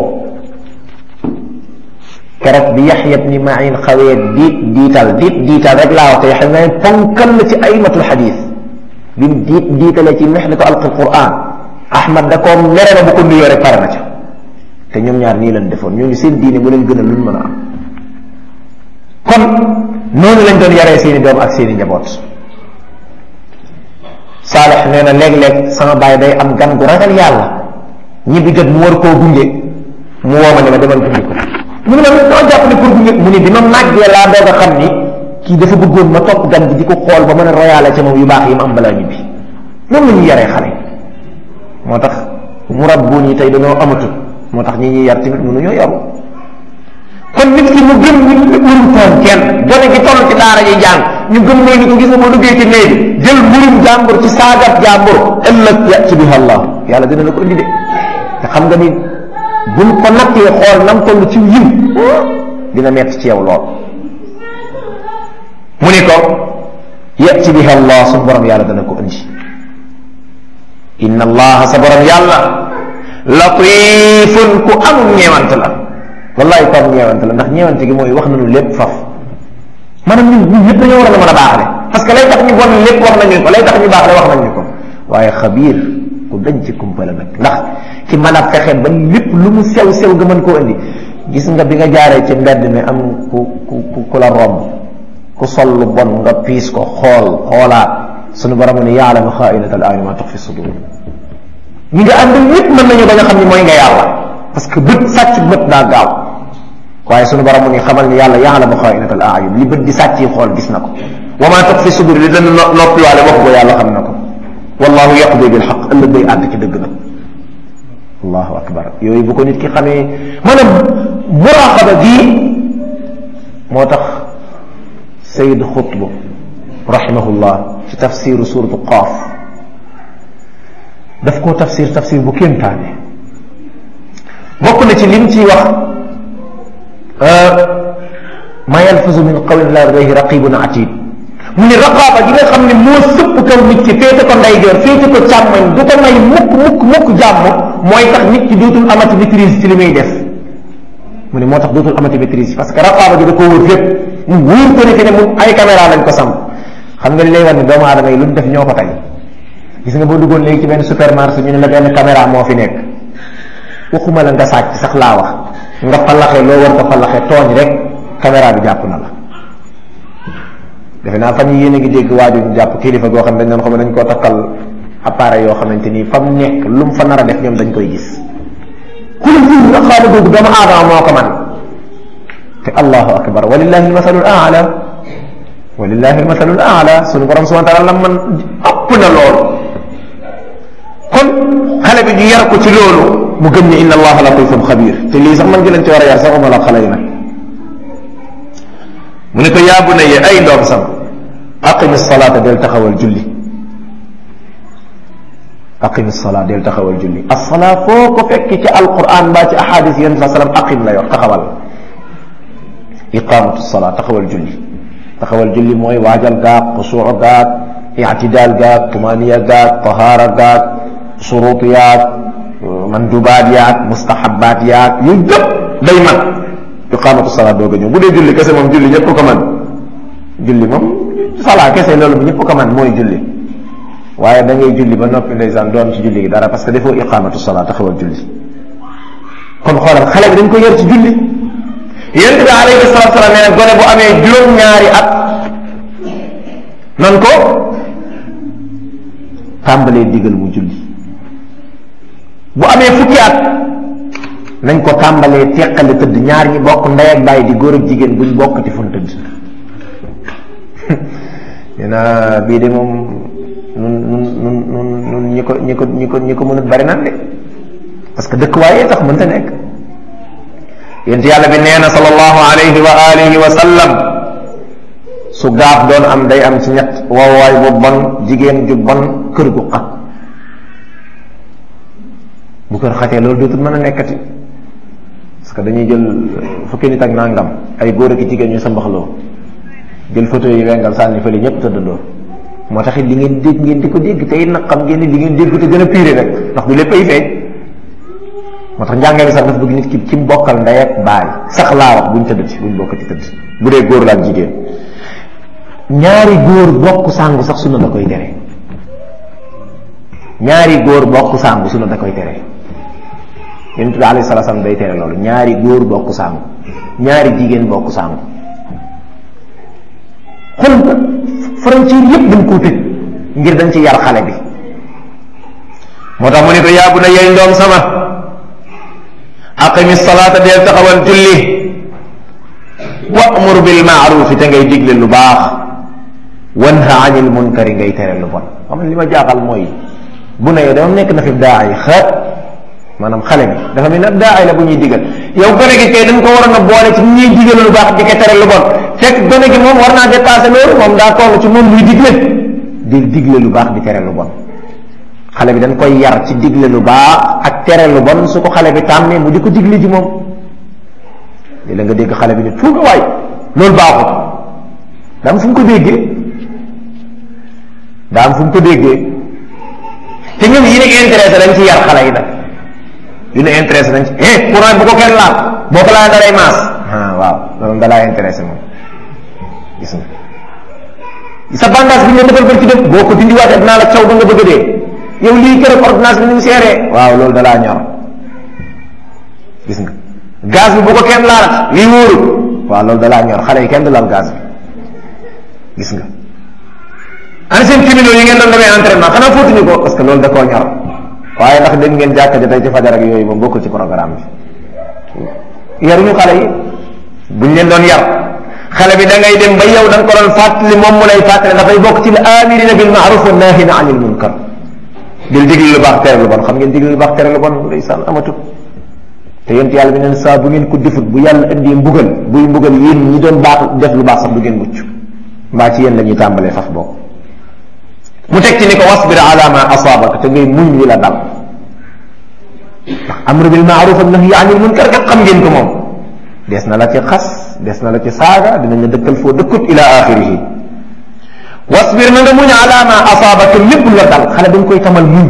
keroog bi yaxya ibnu mahin xawee diit diital diit diital rek laa wax te yaxya mahin ponkal la ci aymatul xadis bi mu diit diitale ci mexnatu alqi quran ahmad da koo mere na bu ko nuyoo rek pare na ca te ñoom ñaar nii lañ defoon ñooñu seen diine mu leen gën a luñ mën a am kon noonu lañ doon yaree seeni doom ak seeni njaboot saalex nee na léeg-léeg sama baay day am gan gu ragal yàlla ñibbi jot mu war koo gunge mu woo ma ne ma demal gunge ko mu ne ma doo jàpp ne pour gunge mu ni bi ma màggee laa doog a xam ni kii dafa bëggoon ma topp gan gi di ko xool ba mën a royaale ca moom yu baax yi mu am balaa ñibbi noonu la ñuy yaree xale moo tax mu rabbuun yi tey dañoo amatul moo tax ñi ñuy yar tamit mënuñoo yaru kon nit ki mu gëm ni mënul toon kenn gone gi toll ci daara ji jàng ñu gëm ne ni ko gis nga boo duggee ci néeg bi jël mburum jàmbur ci saagat jàmbur ëllëg yati biha allah yàlla dina la ko indi de te xam nga ni buñ ko nattee xool nam toll ci yiw dina metti ci yow lool mu ni ko yati biha allah suñu borom yàlla dana ko indi inna allah sa borom yàlla latifun ku amul ñeewant la wallahi ko am ñeewant la ndax ñeewante gi mooy wax nañu lépp faf maanaam ñun ñun ñëpp dañoo war a mën a baaxle parce que lay tax ñu bon lépp wax nañu ko lay tax ñu baaxle wax nañu ko waaye xabiir ku dañ ci kumpala nag ndax ci mën a fexe ba lépp lu mu sew sew nga mën koo indi gis nga bi nga jaaree ci mbedd mi am ku ku ku la romb ku sol lu bon nga piis ko xool xoolaat sunu borom ne yaalamu xaainata al ayni ma tux fi sudur ñi nga ànd ñëpp mën nañu ba nga xam ni mooy nga yàlla parce que bët sàcc bët daa gaaw waaye sunu borom mu ni xamal ni yàlla yaalamu xaainata al ayun li bët di sàcc yi xool gis na ko wa ma tux fi sudur li dana noppiwaale wax ko yàlla xam na ko wallahu yaqdi bil xaq ëllëg day ànd ci dëgg nag allahu akbar yooyu bu ko nit ki xamee maanaam muraqaba gii moo tax sayid xutb rahimahullah ci tafsiru suratu qaaf daf koo tafsir tafsir bu kéemtaane bokk na ci lim ciy wax ma yalfazu min qawlin la ladayhi raqibun atid mu ni raqaaba gi nga xam ne moo sëpp kaw nit ki féete ko ndeyjoor féete ko càmmoñ du ko may mukk mukk mukk jàmm mooy tax nit ki dootul amati maîtrise ci li muy def mu ne moo tax dootul amati maîtrise parce que raqaaba gi da koo wër fépp mu wóor ko ne fi ne mu ay caméra lañ ko samp xam nga li lay wan ne doomu aadama yi lu ñu def ñoo ko tey gis nga boo duggoon léegi ci benn supermarché ñu ne la benn caméra moo fi nekk waxuma la nga sàcc sax laa wax nga fallaxe loo war ko fallaxe tooñ rek caméra bi jàpp na la defe naa fan yi yéen a ngi dégg waaju ñu jàpp kilifa goo xam ne dañ doon xam ne dañ koo takkal appareil yoo xamante ni fa mu nekk lu mu fa nar a def ñoom dañ koy gis xulul fi nga xaala googu doomu aadama moo ko man te allahu akbar walillahi almasalul aala walillahi almasalul aala sunu borom subhanahu wa taala la man ëpp na loolu kon xale bi ñu yar ko ci loolu mu gëm ne inna allaha latifun xabir te lii sax man gi leen ci war a yar sax uma la xale yi nag mu ne ko yaa bunayya ay doom sama aqimi salaata del taxawal julli aqimi salaa del taxawal julli assalaa foo ko fekk ci alquran mbaa ci ahadis yéen sa sallam aqim la yor taxawal iqamatu salaa taxawal julli taxawal julli mooy waajal gaag xusuu gaag ictidaal gaag tumaniya gaag tahaara gaag surut yaag mandubaat yaag mustahabaat yaag yooyu yëpp day man iqamatu salaa doog a ñëw bu dee julli kese moom julli ñëpp ko man julli moom salaa kese loolu bi ñëpp ko man mooy julli waaye da ngay julli ba noppi ndeysaan doon ci julli gi dara parce que defoo iqamatu salaa taxawal julli kon xoolal xale bi dañ ko yar ci julli yonent bi alayhi salatu salaam nee na gone bu amee juróom-ñaari at nan ko tàmbalee digal mu julli bu amee fukki at nañ ko tàmbalee teqale tëdd ñaar ñi bokk ndey ak bàyyi di góor ak jigéen buñ bokkati fun tëdd nee na bii de moom nun nun nun nun nun ñi ko ñi ko ñi ko ñi ko mënut bari nan de parce que dëkk waaye tax mënta nekk yent yàlla bi nee na sallallahu alayhi wa alihi wa sallam su gaaf doon am day am ci ñett wawaay bu bon jigéen ju bon kër gu xat bu kër xatee loolu dootul mën a nekkati parce que dañuy jël fukki nit ak nangam ay góor ak jigéen ñu sa mbaxloo jël photo yi wengal sànni fële ñëpp tëddandoo moo tax it li ngeen dégg ngeen di ko dégg tey nag xam ngeen ni li ngeen dégg te gën a pire rek ndax du lépp ay feeñ moo tax njàngale sax dafa bëgg nit ki ci mbokkal ndey ak baay sax laa wax buñ tëdd ci buñ bokk ci tëdd bu dee góor la ak jigéen ñaari góor bokk sàngu sax sunna da koy tere ñaari góor bokk sàngu sunna da koy tere yonent bi alayhi salaam day tere loolu ñaari góor bokk sàngu ñaari jigéen bokk sàngu xool frontière yépp dañ koo tëj ngir dañ ci yar xale bi moo tax mu ne ko yaabu na yey ndoom sama aqimi salaata deel taxawal julli wa'mur bil ma'ruf te ngay digle lu baax wanha anil munkari ngay tere lu bon xam li ma jaaxal mooy bu ne yow dama nekk na fi daa yi xaat maanaam xale bi dafa mel ne daa ay la bu ñuy digal yow gone gi kay dañ ko waroon a boole ci ñuy digal lu baax di ko tere lu bon fekk gone gi moom war naa dépassé loolu moom daa toll ci moom luy digle di digle lu baax di tere lu bon xale bi dañ koy yar ci digle lu baax ak tere lu bon su ko xale bi tàmmee mu di ko digle ji moom li la nga dégg xale bi ne tuuga waay loolu baaxut daa am fu mu ko déggee daa am fu mu ko déggee te ñoom yi ne intéressé dañ ci yar xale yi nag yu ne intéressé dañ ci eh courant bu ko kenn laal boo ko laalee dalay maas ah waaw loolu da laa intéressé moom gis nga sa bandage bi ñu defal ba ci def boo ko dindiwaatee dinaa la caw ba nga bëgg a dee yow lii keroog ordonnance bi ni mu seeree waaw loolu dalaa ñor gis nga gaz bi bu ko kenn laal lii wóorul waaw loolu dalaa ñor xale yi kenn du laal gaz bi gis nga ana seen criminaux yi ngeen doon demee entraînement xanaa fóotuñu ko parce que loolu da koo ñor waaye ndax dégg ngeen jàkka ja tey ci fajar ak yooyu moom bokkul ci programme bi yaruñu xale yi buñ leen doon yar xale bi da ngay dem ba yow da nga ko doon fàttali moom mu lay fàttali dafay bokk ci amirina bil maaruf wa nahina anil munkar dil digli lu baax tere lu bon xam ngeen digli lu baax tere lu bon ndeysaan amatut te yent yàlla bi neen saa bu ngeen ko defut bu yàlla indee mbugal buy mbugal yéen ñi doon baax def lu baax sax du ngeen mucc mbaa ci yéen la ñuy tàmbalee faf bokk mu teg ci ni ko wasbir ala ma asaabaka te ngay muñ li la dal ndax amru bil maaruf ak nahyi anil munkar kat xam ngeen ko moom des na la ci xas des na la ci saaga dinañ la dëkkal foo dëkkut ila axirihi wasbir na nga muñ ala ma asaabaka lépp la dal xale dañ koy tamal muñ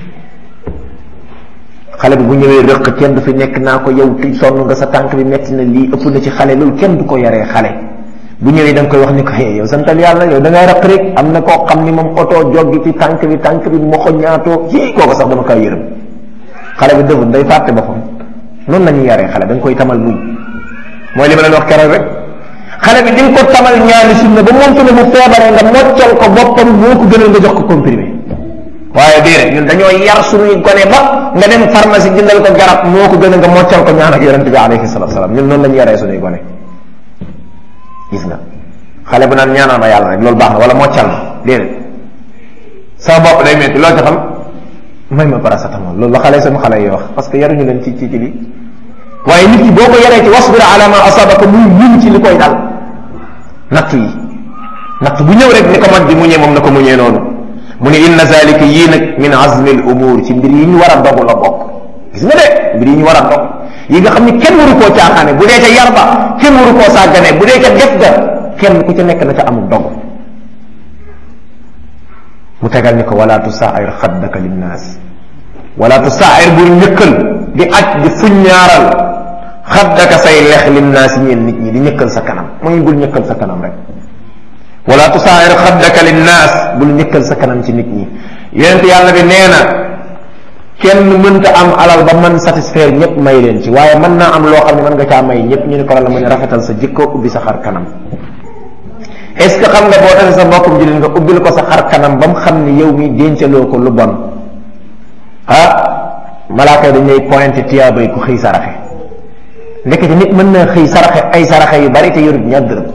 xale bi bu ñëwee rëq kenn du fi nekk naa ko yow ti sonn nga sa tànk bi metti na lii ëpp na ci xale loolu kenn du ko yaree xale bu ñëwee da nga koy wax ni ko hey yow santal yàlla yow da ngay raq rek am na koo xam ni moom oto joggi ci tànk bi tànk bi moxo ñaatoo ci kooku sax dama koy yërëm xale bi dëfut day fàtte boppam noonu la ñuy yaree xale da nga koy tamal muñ mooy li ma leen wax keroog rek xale bi di nga ko tamal ñaari sunna ba moom tamit bu feebaree nga moccal ko boppam moo ko gënal nga jox ko comprimé waaye déedéet ñun dañoo yar suñuy gone ba nga dem pharmacie jëndal ko garab moo ko gën a nga moccal ko ñaan ak yonente bi alayhi salatu salaam ñun noonu la ñu yaree suñuy gone gis nga xale bu naan ñaanal ma yàlla rek loolu baax na wala moccal ma déedéet sama bopp day metti loo ci xam may ma paracetamol loolu la xale sama xale yi wax parce que yaruñu leen ci ci ci li waaye nit ki boo ko yaree ci wasbir ala ma asabaka muy muñ ci li koy dal natt yi natt bu ñëw rek ni ko mag bi muñee moom na ko muñee noonu mu ne inna zalika yii nag min azmi al umur ci mbir yi ñu war a dogu la bokk gis nga de mbir yi ñu war a dog yi nga xam ni kenn waru koo caaxaane bu dee ca yar ba kenn waru koo sàggane bu dee ca def ga kenn ku ca nekk na ca amul dog mu tegal ni ko wala tusair xaddaka linnaas wala tusair bul ñëkkal di aj di fuññaaral xaddaka say lex linnaas ñeen nit ñi di ñëkkal sa kanam mooy bul ñëkkal sa kanam rek wala tusair xaddaka linnaas bul ñëkkal sa kanam ci nit ñi yonent yàlla bi nee na kenn mënta am alal ba mën satisfaire ñëpp may leen ci waaye mën naa am loo xam ne mën nga caa may ñëpp ñu ne ko la mu ne rafetal sa jikko ubbi sa xar kanam est ce que xam nga boo tase sa mbokkum jullit nga ubbil ko sa xar kanam ba mu xam ni yow mi déncaloo ko lu bon ah malaaka yi dañ lay pointé tiyaabay ku xëy saraxe ndekete nit mën na xëy saraxe ay saraxe yu bari te yorut ñaar dërëm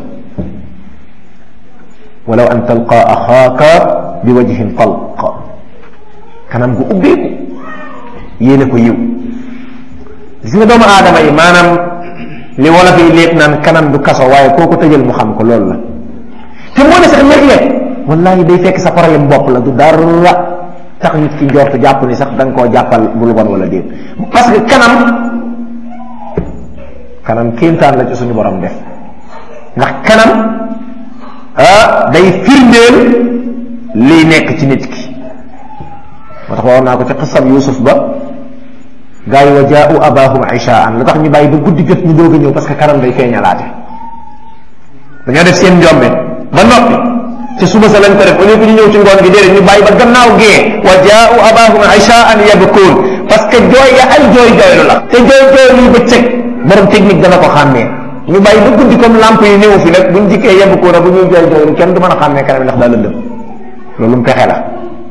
walaw an talqa axaaka bi wajhin talq kanam gu ubbeeku yéene ko yiw gis nga doomu aadama yi maanaam li wolof yi lépp naan kanam du kaso waaye koo ko tëjal mu xam ko loolu la te moo ne sax léeg-léeg wallahi day fekk sa problème bopp la du dara tax nit ki njortu jàpp ni sax da nga koo jàppal bu lu bon wala déet parce que kanam kanam kéemtaan la ci suñu borom def ndax kanam ah day firndeel liy nekk ci nit ki moo tax waxoon naa ko ci xisab Yuusuf ba gaa yi wa jaau abahum ishaan lu tax ñu bàyyi ba guddi jot ñu doog a ñëw parce que kanam day feeñalaate dañoo def seen njombe ba noppi ci suba sa lañ ko def au lieu que ñu ñëw ci ngoon gi déedéet ñu bàyyi ba gannaaw gee wa jaau abahum ishaan yabkuun parce que jooy ya ay jooy jooylu la te jooy jooylu yi bëccëg borom technique dana ko xàmmee ñu bàyyi ba guddi comme lamp yi néew fi nag buñ jikkee yabkuuna bu ñuy jooy jooylu kenn du mën a xàmmee kanam ndax daa lëndëm loolu mu pexe la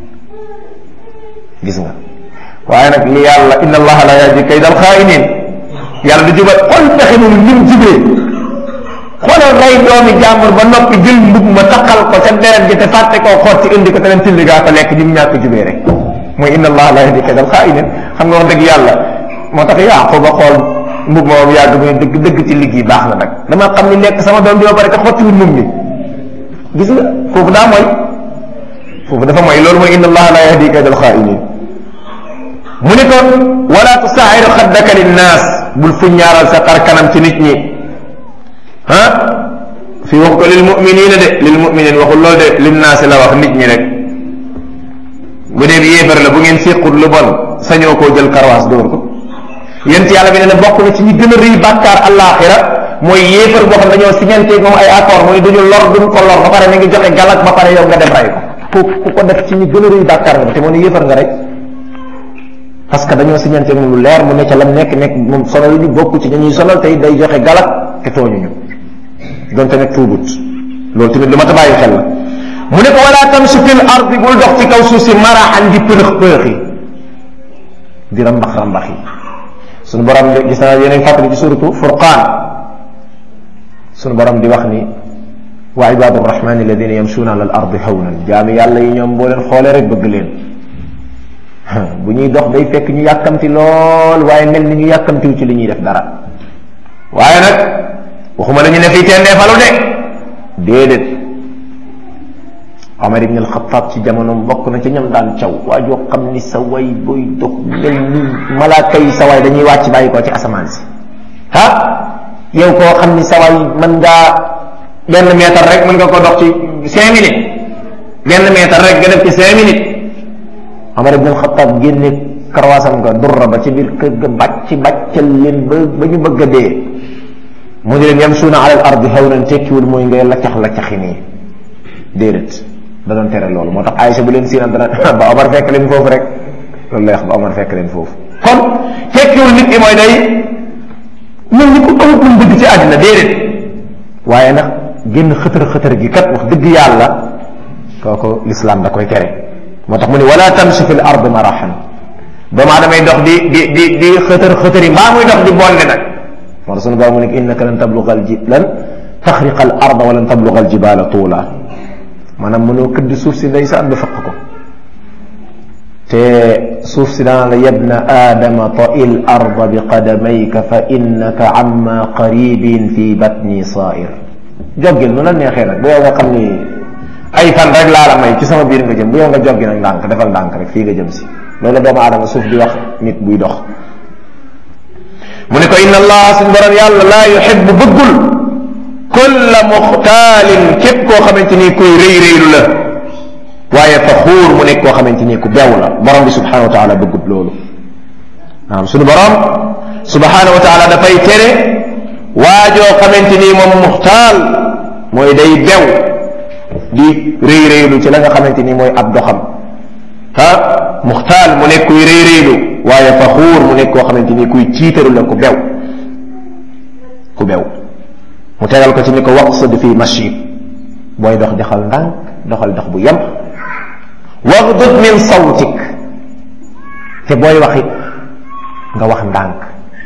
gis nga waaye nag li yàlla inna allaha la yahdi kayda alxaa'iniin yàlla du jubal xool pexe moom ni mu jubee xoolal rey doomi jàmbur ba noppi jël mbub ma taxal ko ca deret ji te fàtte koo xoot ci indi ko te leen tilli gaa ko lekk ni mu ñàkk jubee rek mooy inna allaha la yahdi kayda alxaa'iniin xam nga wax dëgg yàlla moo tax Yaaqub ba xool mbub moom yàgg muy dëgg dëgg ci liggéey baax na nag dama xam ni lekk sama doom bi ba pare te xottiwul mbub mi gis nga foofu daa mooy foofu dafa mooy loolu mooy inna allaha la yahdi kayda alxaa'iniin mu ni ko wala tusaahiru xaddaka linnaas bul fu ñaaral sa xar kanam ci nit ñi ah fii wax ko lil muminina de lil muminin waxul loolu de linnaasi la wax nit ñi rek bu dee bi yéefar la bu ngeen séqut lu bon sañoo koo jël karwaas dóor ko yent yàlla bi ne ne bokk na ci ñi gën a rëy bàkkaar àllaaxira mooy yéefar boo xam dañoo signanteeg moom ay accord mooy duñu lor duñ ko lor ba pare mi ngi joxe galak ba pare yow nga dem rey ko ku ko def ci ñi gën a rëy bàkkaar nga te moo ne yéefar nga rek parce que dañoo signanteeg moom lu leer mu ne ca lam nekk nekk moom sonal ñu bokk ci ñuy sonal tey day joxe galak te tooñuñu donte nag tuubut loolu tamit lu ma ta bàyyi xel la mu ne ko wala tamshi fil ardi bul dox ci kaw suuf si maraxan di pënëx pënëxi di rambax rambax yi suñu borom de gis naa yeneen fàttali ci suratu furqaan suñu borom di wax ni wa ibadu rahmani alladina yamshuuna ala al ardi hawnan jaami yàlla yi ñoom boo leen xoolee rek bëgg leen bu ñuy dox day fekk ñu yàkkamti lool waaye mel ni ñu yàkkamtiw ci li ñuy def dara waaye nag waxuma la ñu ne fii tendee falu de déedéet Omar ibn al-Khattab ci jamono bokk na ci ñam daan caw waa joo xam ni sa way booy dox mel ni malaaka yi sa way dañuy wàcc bàyyi koo ci asamaan si ah yow koo xam ni sa way mën ngaa benn mètre rek mën nga ko dox ci cinq minutes benn mètre rek nga def ci cinq minutes Omar ibn al-Khattab génne karwaasam nga durra ba ci biir kër ga bàcc bàccal leen ba ba ñu bëgg a dee mu ne leen yamsuuna ala al ardi hawnan tekkiwul mooy ngay laccax laccaxi nii déedéet da doon tere loolu moo tax Aïcha bu leen siinam dana ba Omar fekk leen foofu rek loolu lay wax ba Omar fekk leen foofu kon tekkiwul nit ki mooy day mel ni ku amut lu mu bëgg ci àddina déedéet waaye nag génn xëtër xëtër gi kat wax dëgg yàlla kooku lislaam da koy tere moo tax mu ne wala tamshi fi l ard marahan doomu aadamay dox di di di di xëtër xëtër yi mbaa muy dox di bonde nag moo tax sunu borom mu ne innaka lan tabluga al ji lan taxriqa al arda wa lan tabluga al jibala tuula maanaam mënoo këdd suuf si ndeysaan ba faq ko te suuf si daan la yabna aadama ta'il arda bi qadamayka fa innaka amma qaribin fi batni sa'ir joggil nu la neexee nag bu yow nga xam ni ay fan rek laa la may ci sama biir nga jëm bu yow nga joggi nag ndànk defal ndànk rek fii nga jëm si loolu doomu aadama suuf di wax nit buy dox mu ne ko inna allah suñ borom yàlla laa yuhibbu bëggul kulla muxtaalin képp koo xamante ni kuy rëy rëylu la waaye faxuur mu nekk koo xamante ni ku bew la borom bi subhanahu wa taala bëggut loolu maanaam suñu borom subhanahu wa taala dafay tere waajoo xamante ni moom muxtaal mooy day bew di rëy rëylu ci la nga xamante ni mooy ab doxam ah muxtaal mu nekk kuy rëy rëylu waaye faxuur mu nekk koo xamante ni kuy ciitaru la ku bew ku bew mu tegal ko ci ni ko waqsud fi mashib booy dox doxal ndànk doxal dox bu yem wagdud min sawtik te booy waxit nga wax ndànk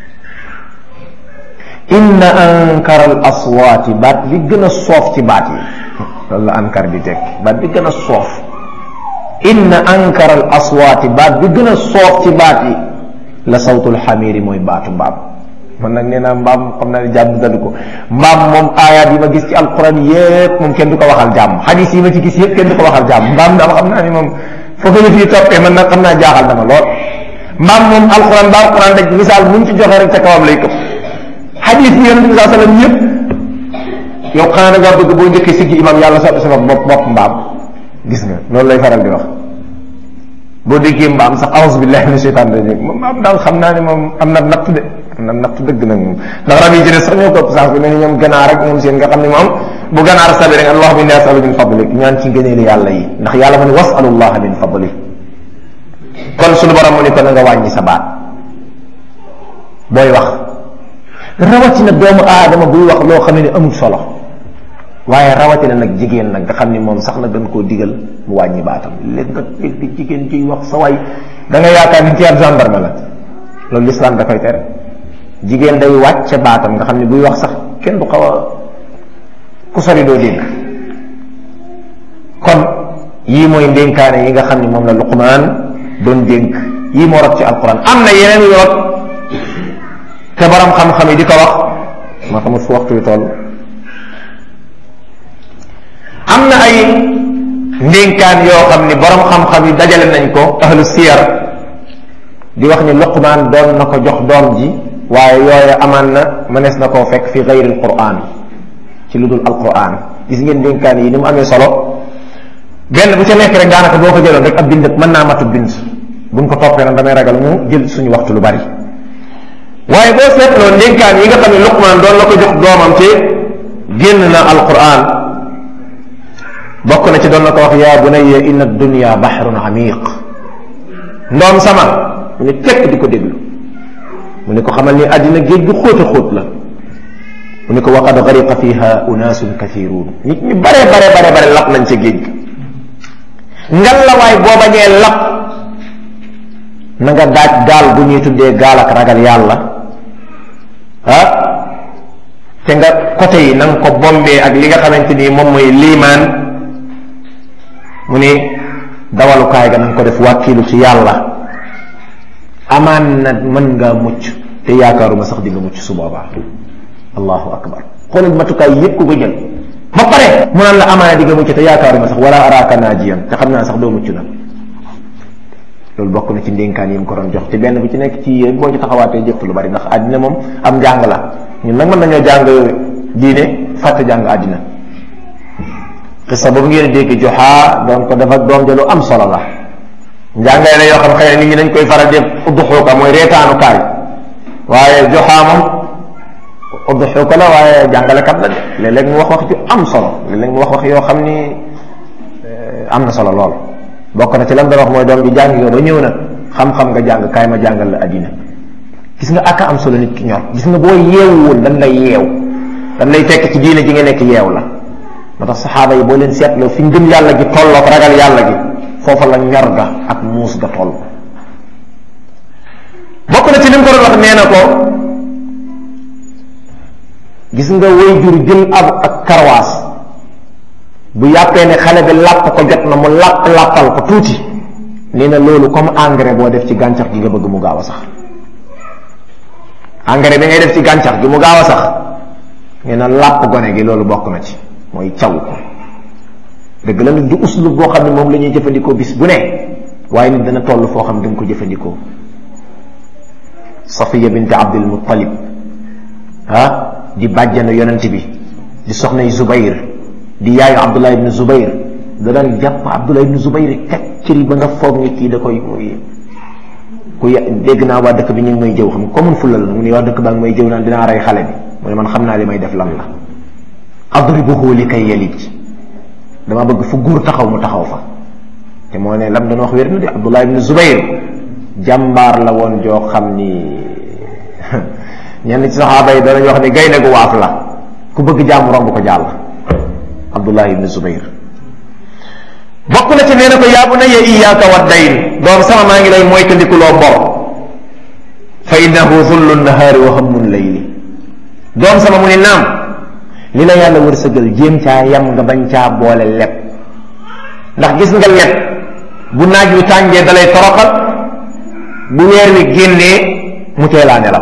inna ankara al aswaati baat li gën a soof ci baat yi loolu la ankar di tekki baat bi gën a soof inna ankara al aswaati baat bi gën a soof ci baat yi la sawtul xamiiri mooy baatu mbaam man nag nee naa mbaam xam naa ne jàmm dadu ko mbaam moom aayaat yi ma gis ci alquran yépp moom kenn du ko waxal jàmm xadis yi ma ci gis yépp kenn du ko waxal jàmm mbaam daal xam naa ni moom foofu la fii toppee man nag xam naa jaaxal dama lool mbaam moom alquran ba alquran rek misaal muñ ci joxe rek ca kawam lay këpp xadis yi yonente bi saa sallam yépp yow xanaa da ngaa bëgg boo njëkkee siggi imam yàlla soppi sa bopp bopp mbaam gis nga loolu lay faral di wax boo déggee mbaam sax a'uuzu billahi mina shaytaan rajim mbaam daal xam naa ne moom am na natt de am na natt dëgg nag moom ndax rab yi ci des sax ñoo ko ëpp sax bi ne ñoom ganaar rek ñoom seen nga xam ne moom bu ganaar sabi rek allahumma inni as'alu min fadlik ñaan ci ngëneeli yàlla yi ndax yàlla ma ne was'alullah min fadlik kon suñu borom mu ne ko na nga wàññi sa baat booy wax rawatina doomu aadama buy wax loo xam ne amul solo waaye rawatina nag jigéen nag nga xam ni moom sax na gën koo digal mu wàññi baatam léegi nga dégg jigéen ciy wax sa way da nga yaakaar ni ci ab gendarme la loolu l'islam da koy tere jigéen day wàcce baatam nga xam ne buy wax sax kenn du xaw a ku sori doo dégg kon yii mooy ndénkaane yi nga xam ne moom la luqmaan doon dénk yii moo rot ci alquran am na yeneen yu rot te borom xam-xam yi di ko wax ma xamul fu waxtu wi toll am na ay ndénkaan yoo xam ni borom xam-xam yi dajale nañ ko ahlu siyar di wax ni luqmaan doon na ko jox doom ji waaye yooyu amaan na mënees na koo fekk fi gayri alquran ci lu dul alquran gis ngeen ndénkaan yi ni mu amee solo benn bu ca nekk rek daanaka boo ko jëloon rek ab bind mën naa matu bind buñ ko toppee nag damay ragal mu jël suñu waxtu lu bari waaye boo seetloo ndénkaan yi nga xam ne luqmaan doon la ko jox doomam ci génn na alquran bokk na ci doon na ko wax yaa bunayya inna dunya bahrun amiq ndoom sama mu ne tekk di ko déglu mu ne ko xamal ni àddina géej gu xóot a xóot la mu ne ko waqad gariqa fiha unaasun kathiruun nit ñu bare bare bare bare lap nañ ca géej ga ngal la waay boo bañee lap na nga daaj gaal bu ñuy tuddee gaal ak ragal yàlla ah te nga côté yi na nga ko bombee ak li nga xamante ni moom mooy liimaan mu ne dawalukaay ga na nga ko def wàkkiilu ci yàlla amaan na mën ngaa mucc te yaakaaruma sax di nga mucc su boobaa allahu akbar xoolal matukaay yépp ku ko jël ba pare mu naan la amaana di nga mucc te yaakaaruma sax wala araaka naajiyan te xam naa sax doo mucc nag loolu bokk na ci ndénkaan yi mu ko doon jox te benn bu ci nekk ci yéen boo ci taxawaatee jëf lu bari ndax àddina moom am njàng la ñun nag mën nañoo jàng diine fàtte jàng àddina xisa boobu ngeen dégg joxaa doon ko def ak doom ja lu am solo la njàngale la yoo xam xëy na nit ñi dañ koy faral def udduxuuka mooy reetaanukaay waaye joxaa moom udduxuuka la waaye jàngalekat la de léeg-léeg mu wax wax ju am solo léeg-léeg mu wax wax yoo xam ni am na solo lool bokk na ci lan doon wax mooy doom ji jàng nga ba ñëw na xam-xam nga jàng kaay ma jàngal la addina gis nga aka am solo nit ki ñor gis nga boo yeewuwoon dan lay yeew dan lay fekk ci diine ji nga nekk yeew la moo tax saxaaba yi boo leen seetloo fi ngëm yàlla gi tollook ragal yàlla gi foofa la ñor ga ak muus ga toll bokk na ci li mu ko doon wax nee na ko gis nga way jur jël ab ak karwaas bu yàppee ne xale bi làpp ko jot na mu làpp làppal ko tuuti nee na loolu comme engrais boo def ci gàncax gi nga bëgg mu gaaw a sax engrais bi ngay def ci gàncax gi mu gaaw a sax nee na làpp gone gi loolu bokk na ci mooy caw ko dëgg la nag du uslub boo xam ne moom la ñuy jëfandikoo bis bu ne waaye nit dana toll foo xam ne da nga ko jëfandikoo safiya bint abdul muttalib ah di bàjjanu yonent bi di soxnay zubayr di yaayu abdullah ibn zubayr da daan jàpp abdullah ibn zubayr kacciri ba nga foog ni kii da koy ku ya dégg naa waa dëkk bi ñu ngi may jëw xam comme fulla la mu ne waa dëkk baa ngi may jëw naan dinaa rey xale bi mu ne man xam naa li may def lan la adribuhu li kay yalij dama bëgg fu góor taxaw mu taxaw fa te moo ne lam doon wax wér na di abdullah ibn zubayr jàmbaar la woon joo xam ni ñenn ci saxaaba yi danañ wax ni gaynde gu waaf la ku bëgg jàmm romb ko jàll abdullah ibn zubayr bokk na ci nee na ko yaa bunayya iyyaaka wa dayn doom sama maa ngi lay moytandikuloo bor fa innahu zullu nahaari wa hammun layli doom sama mu ni naam li la yàlla wërsëgal jéem caa yam nga bañ caa boole leb ndax gis nga leb bu naaj wi tàngee dalay toroxal bu weer wi génnee mu teelaa nelaw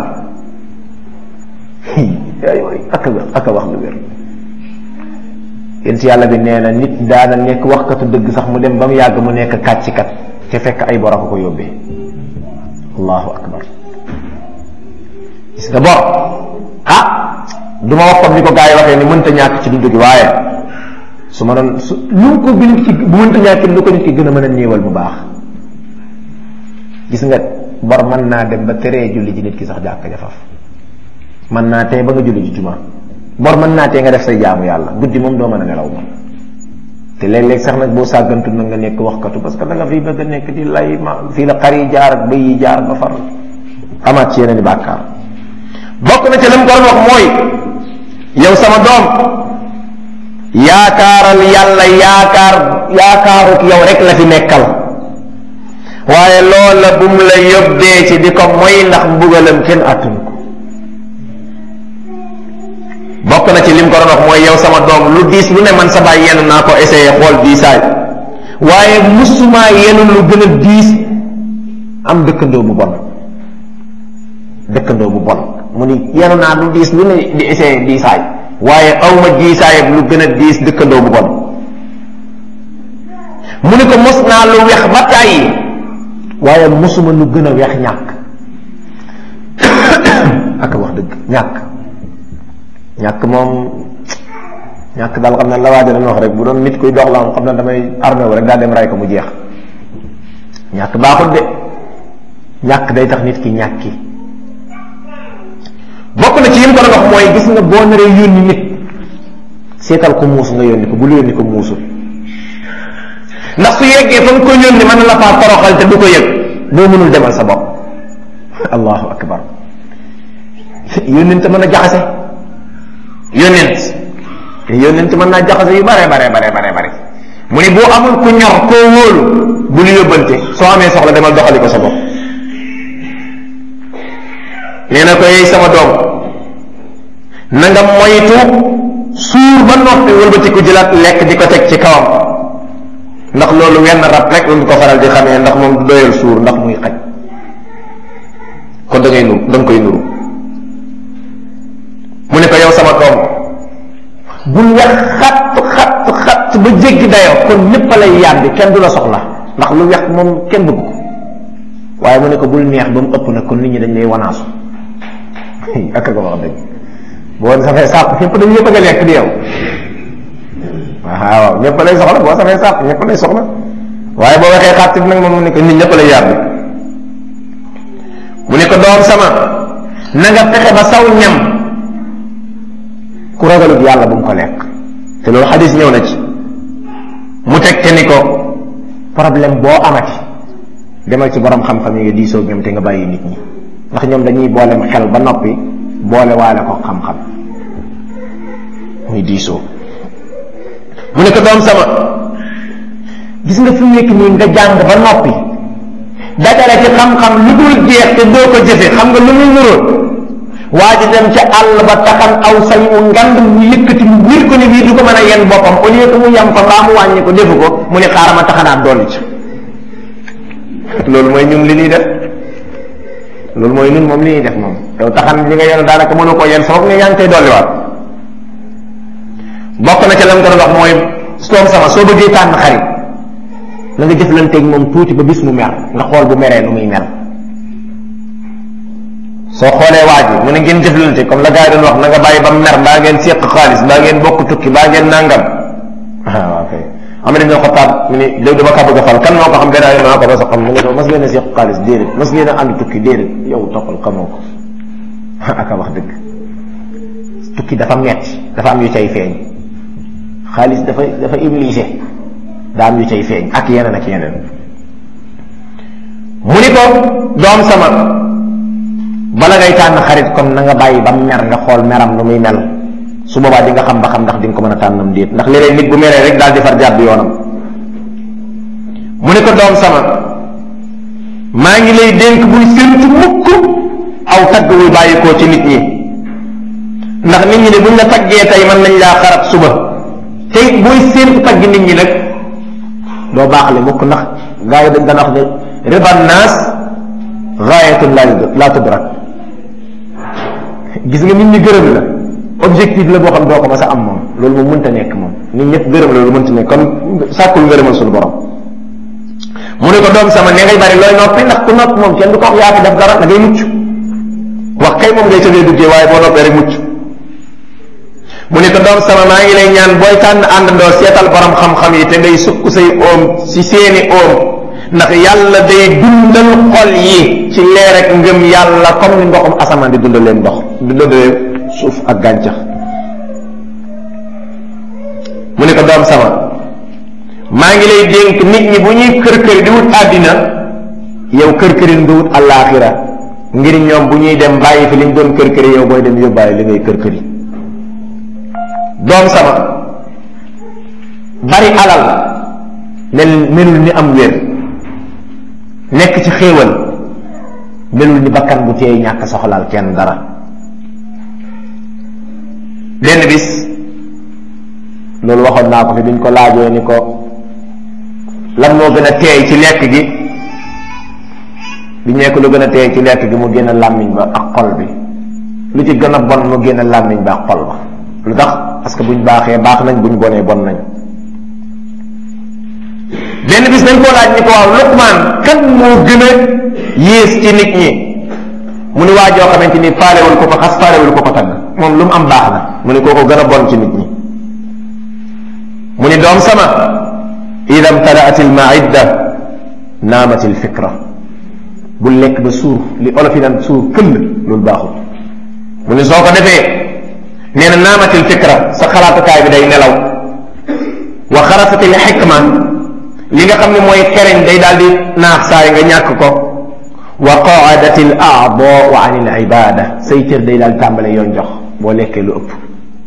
ay aka aka wax lu wér yéen si yàlla bi nee na nit daana nekk waxkatu dëgg sax mu dem ba mu yàgg mu nekk kàccikat te fekk ay bor a ko ko yóbbee allahu akbar gis nga bor ah du ma wax comme ni ko gars yi waxee ni mënta ñàkk ci dund gi waaye su ma doon su lu ko bi nit ki bu mënta ñàkk lu ko nit ki gën a mën a néewal bu baax gis nga bor mën naa dem ba teree julli ji nit ki sax jàkk jafaf mën naa tey ba nga julli ji juma bor mën naa tee nga def say jaamu yàlla guddi moom doo mën a nelaw moom te léeg-léeg sax nag boo sàggantu nag nga nekk waxkatu parce que da nga fii bëgg a nekk di lay ma fii la xar yi jaar ak bëy yi jaar ba far amaat ci yeneen i bàkkaar bokk na ci lam ko doon wax mooy yow sama doom yaakaaral yàlla yaakaar yaakaarut yow rek la fi nekkal waaye loola bu mu la yóbbee ci di ko moy ndax mbugalam kenn attun ko bokk na ci lim ko doon wax mooy yow sama doom lu diis lu ne man sa baay yenn naa ko essayé xool diisaay waaye musuma yenn lu gën a diis am dëkkandoo bu bon dëkkandoo bu bon mu ni yenu naa lu diis lu ne di essayé diisaay waaye awma diisaay lu gën a diis dëkkandoo bu bon mu ni ko mos naa lu wex ba tàyyi waaye mosuma lu gën a wex ñàkk ak wax dëgg ñàkk ñàkk moom ñàkk daal xam ne la waaja dañ wax rek bu doon nit kuy dox la moom xam ne damay armé wu rek daa dem ray ko mu jeex ñàkk baaxut de ñàkk day tax nit ki ñàkki bokk na ci yim ko doon wax mooy gis nga boo naree yónni nit seetal ko muus nga yónni ko bul yónni ko muusul ndax su yeggee fa nga ko yónni mën na la faa toroxal te du ko yëg boo mënul demal sa bopp allahu akbar yónnent mën a jaxase yónnent yónnent mën naa jaxase yu bare bare bare bare bare mu ni boo amul ku ñor koo wóolu bul yóbbante soo amee soxla demal doxali ko sa bopp nee na ko yey sama doom na nga moytu suur ba noppi wëlbati ko jëlaat lekk di ko teg ci kawam ndax loolu wenn rab rek lu ko faral di xamee ndax moom du doyal suur ndax muy xaj kon da ngay nuru da nga koy nuru mu ne ko yow sama doom bul wex xatt xatt xatt ba jéggi dayoo kon ñépp a lay yàbbi kenn du la soxla ndax lu wex moom kenn bëgg ko waaye mu ne ko bul neex ba mu ëpp nag kon nit ñi dañ lay wanaasu ak ko wax dëgg boo safee sàpp ñëpp dañuy bëgg a lekk di yow waaw ñëpp lay soxla boo safee sàpp ñëpp lay soxla waaye boo waxee xàtt bi nag moom mu ne ko nit ñëpp lay yàbbi mu ne ko doom sama na nga fexe ba saw ñam ku ragalut yàlla bu mu ko lekk te loolu xadis ñëw na ci mu teg te ni ko problème boo amati demal ci borom xam-xam yi nga diisoo ñoom te nga bàyyi nit ñi ndax ñoom dañuy boolem xel ba noppi boole waale ko xam-xam muy diisoo mu ne ko doom sama gis nga fi mu nekk nii nga jàng ba noppi dajale ci xam-xam lu dul jeex te doo ko jëfe xam nga lu muy nuróol waa ji dem ca àll ba taxan aw say mu ngand mu yëkkati mu wér ko ni bii du ko mën a yenn boppam au lieu que mu yem fa mbaa mu wàññi ko defu ko mu ne xaaral ma taxanaat dolli ci loolu mooy ñun li ñuy def loolu mooy ñun moom li ñuy def moom yow taxan li nga yenn daanaka mënu ko yenn foog ne yaa ngi koy dolliwaat bokk na ca lam ko doon wax mooy soom sama soo bëggee tànn xarit na nga jëflanteeg moom tuuti ba bis mu mer nga xool bu meree nu muy mel soo xoolee waa ji mu ne ngeen jëflante comme la gars yi doon wax na nga bàyyi ba mer mbaa ngeen séq xaalis mbaa ngeen bokk tukki mbaa ngeen nangam ah waaw kay am na dañoo xotaat mu ni léegi dama kaa bëgg a fal kan moo ko xam gannaaw maa ko ba sa xam mu ne ko mas ngeen a séq xaalis déedéet mas ngeen a ànd tukki déedéet yow toppal xamoo ko aka wax dëgg tukki dafa metti dafa am yu cay feeñ xaalis dafa dafa obligé daa am yu cay feeñ ak yeneen ak yeneen mu ni ko doom sama bala ngay tànn xarit kon na nga bàyyi ba mer nga xool meram nu muy mel su boobaa di nga xam ba xam ndax di nga ko mën a tànnam déet ndax léeg-léeg nit bu meree rek daal di far jàdd yoonam mu ne ko doom sama maa ngi lay dénk bul séntu mukk aw tagg wuy bàyyikoo ci nit ñi ndax nit ñi ne buñ la taggee tey mën nañ laa xarab suba tey booy séntu tagg nit ñi nag doo baaxle mukk ndax gaa yi dañ daan wax ne riba naas gaayatun laa tudrak gis nga nit ñi gërëm la objectif la boo xam doo ko mas a am moom loolu moom mënta nekk moom nit ñëpp gërëm la loolu mënta nekk kon sàkkul ngërëmal suñu borom mu ne ko doom sama ne ngay bari looy noppi ndax ku nopp moom kenn du ko wax yaa fi def dara da ngay mucc wax kay moom ngay tëddee duggee waaye boo noppee rek mucc mu ne ko doom sama maa ngi lay ñaan booy tànn àndandoo seetal borom xam-xam yi te ngay sukk say oom ci seeni oom ndax yàlla day dundal xol yi ci leer ak ngëm yàlla comme ni ndoxum asamaan di dundalee ndox dundalee suuf ak gàncax mu ne ko doom sama maa ngi lay dénk nit ñi bu ñuy kër kër di wut àddina yow kër kërin di wut àllaaxira ngir ñoom bu ñuy dem bàyyi fi liñ doon kër këri yow booy dem yóbbaale li ngay kër këri doom sama bari alal mel melul ni am wér nekk ci xéewal melul ni bakkan bu teey ñàkk soxlaal kenn dara benn bis loolu waxoon naa ko fi biñ ko laajee ni ko lan moo gën a teey ci lekk gi biñ nekk lu gën a teey ci lekk gi mu génn làmmiñ ba ak xol bi lu ci gën a bon mu génn làmmiñ ba ak xol ba lu tax parce que buñ baaxee baax nañ buñ bonee bon nañ benn bis dañ koo laaj ni ko waaw Luqmaan kan moo gën a yées ci nit ñi mu ni waa joo xamante ni faalewul ko ko xas faalewul ko ko tagg moom lu mu am baax na mu ni kooko gën a bon ci nit ñi mu ni doom sama ida mtalaat al maidda naamat al fikra bu lekk ba suur li olof yi naan suur këll loolu baaxul mu ni soo ko defee nee na naamat al fikra sa xalaatukaay bi day nelaw wa xarasat al xikma li nga xam ne mooy xereñ day daal di naax saay nga ñàkk ko wa qaadat al aadaau an al ibada say cër day daal tàmbale yoon jox boo lekkee lu ëpp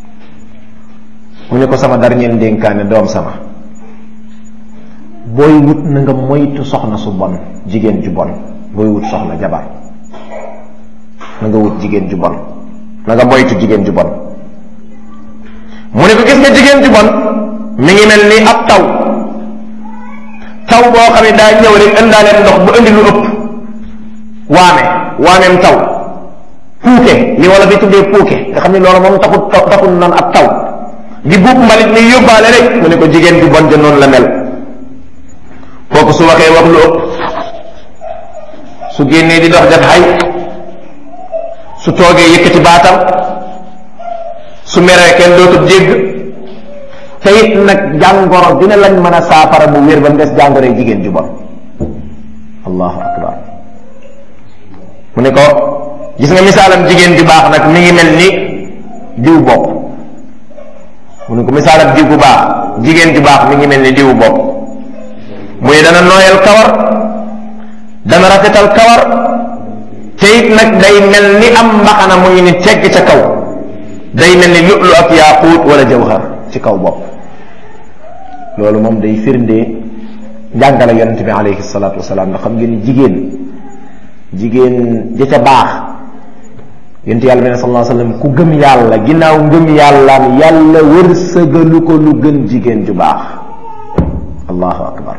mu ne ko sama dernier ndénkaane doom sama booy wut na nga moytu soxna su bon jigéen ju bon booy wut soxna jabar na nga wut jigéen ju bon na nga moytu jigéen ju bon mu ne ko gis nga jigéen ju bon mi ngi mel ni ab taw taw boo xam ne daa ñëw rek ëndaaleen ndox bu indi lu ëpp waame waameem taw puuke li wala bi tuddee puuke nga xam ne loolu moom taxut taxut noonu ab taw di buub mbalit ni yóbbaale rek mu ne ko jigéen ju bon ja noonu la mel kooku su waxee wax lu ëpp su génnee di dox def xay su toogee yëkkati baatam su meree kenn dootul dégg te it nag jàngoro dina lañ mën a saafara bu wér ba mu des jàngoroy jigéen ju bon allahu akbar mu ne ko gis nga misaalam jigéen ju baax nag mi ngi mel ni diw bopp mu ne ko misaalam diw bu baax jigéen ju baax mi ngi mel ni diw bopp muy dana nooyal kawar dana rafetal kawar te it nag day mel ni am mbaxana mu ngi ni tegg ca kaw day mel ni lu'lu ak yaaquut wala jawhar ci kaw bopp loolu moom day firnde njàngale yonente bi alayhi salaatu wasalaam ndax xam ngeen ni jigéen jigéen ja ca baax yonente yàlla bi ne sallallahu alayhi wasallam ku gëm yàlla ginnaaw ngëm yàllaam yàlla wërsëgalu ko lu gën jigéen ju baax allahu akbar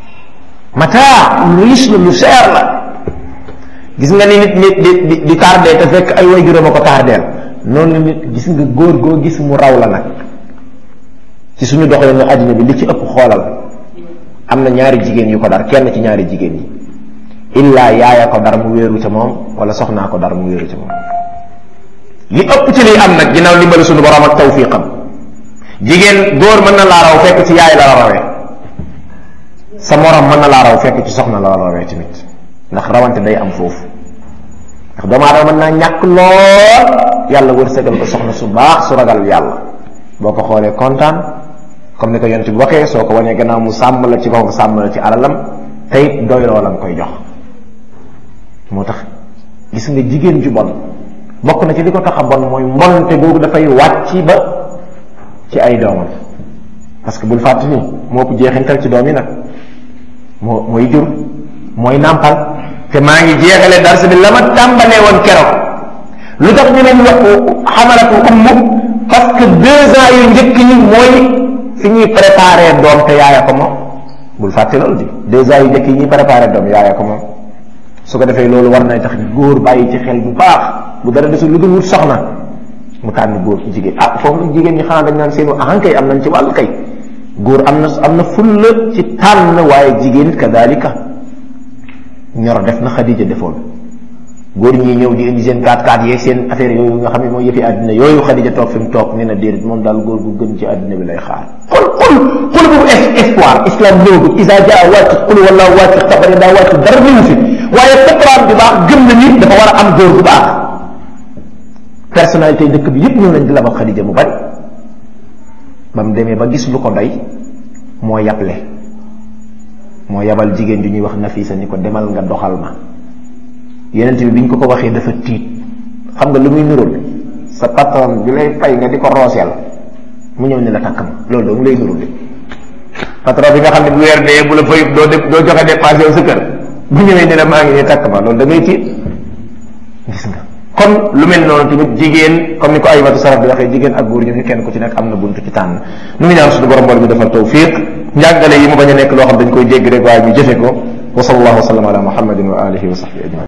mataa lu riche la lu cher la gis nga ni nit nit di di di tardé te fekk ay way juróom a ko tardeel noonu nit gis nga góor goo gis mu raw la nag ci suñu doxalin nga àddina bi li ci ëpp xoolal am na ñaari jigéen yu ko dar kenn ci ñaari jigéen yi illaa yaaya ko dar mu wéeru ca moom wala soxnaa ko dar mu wéeru ca moom li ëpp ci liy am nag ginnaaw ndimbali suñu borom ak tawfiqam jigéen góor mën na laa raw fekk ci yaay la la rawee sa morom mën na laa raw fekk ci soxna la la rawee tamit ndax rawante day am foofu ndax doomu aadama mën naa ñàkk lool yàlla wërsëgal ko soxna su baax su ragal yàlla boo ko xoolee kontaan comme ni ko yonent bi waxee soo ko wanee gannaaw mu sàmm la ci boppam sàmm la ci alalam tey doyloo la nga koy jox moo tax gis nga jigéen ju bon bokk na ci li ko tax a bon mooy mbonte googu dafay wàcc ba ci ay doomam parce que bul fàtte ni moo ko jeexintal ci doom yi nag moo mooy jur mooy nàmpal te maa ngi jeexale darsi bi la ma tàmbalee woon keroog lu tax ñu leen wax xamalatu ummu parce que deux ans yu njëkk ñi mooy fi ñuy préparé doom te yaaya ko moom bul fàtte loolu di deux ans yu njëkk yi ñuy préparé doom yaaya ko moom su ko defee loolu war na tax góor bàyyi ci xel bu baax bu dara desul lu dul wut soxna mu tànn góor jigéen ah foofu nag jigéen ñi xanaa dañ naan seen ahan kay am nañ ci wàllu kay góor am na am na fulla ci tànn waaye jigéen it kadalika ñoro def na xadija defoon góor ñi ñëw di indi seen kaat kaat yeeg seen affaire yooyu nga xam ne mooy yëfi àddina yooyu xadija toog fi mu toog nee na déedéet moom daal góor gu gën ci àddina bi lay xaar xol xol xol boobu espoir islam ñëwagul isa jaa wàcc xul wala wàcc tabari daa wàcc dara ñëwu fi waaye fitraam bi baax gëm na nit dafa war a am góor gu baax personnalité dëkk bi yépp ñëw nañ di la ba xadija mu bari ba mu demee ba gis lu ko doy moo yable moo yabal jigéen ju ñuy wax Nafisa ni ko demal nga doxal ma yeneen bi bi ñu ko ko waxee dafa tiit xam nga lu muy nurul sa patron bi lay fay nga di ko rooseel mu ñëw ni la takk ma loolu doo ngi lay nurul patron bi nga xam ne bu weer dee bu la fayut doo def doo joxe dépense yow sa kër bu ñëwee ni la maa ngi nii takk ma loolu da ngay tiit gis nga kon lu mel noonu tamit jigéen comme ni ko ay watu saraf bi waxee jigéen ak góor ñu ni kenn ku ci nekk am na buntu ci tànn nu ngi ñaan suñu borom boole mi defal tawfiq njàngale yi mu bañ a nekk loo xam dañ koy dégg rek waaye ñu jëfe ko wa sallallahu wa sallam ala muhammadin wa alihi wa sahbihi ajmain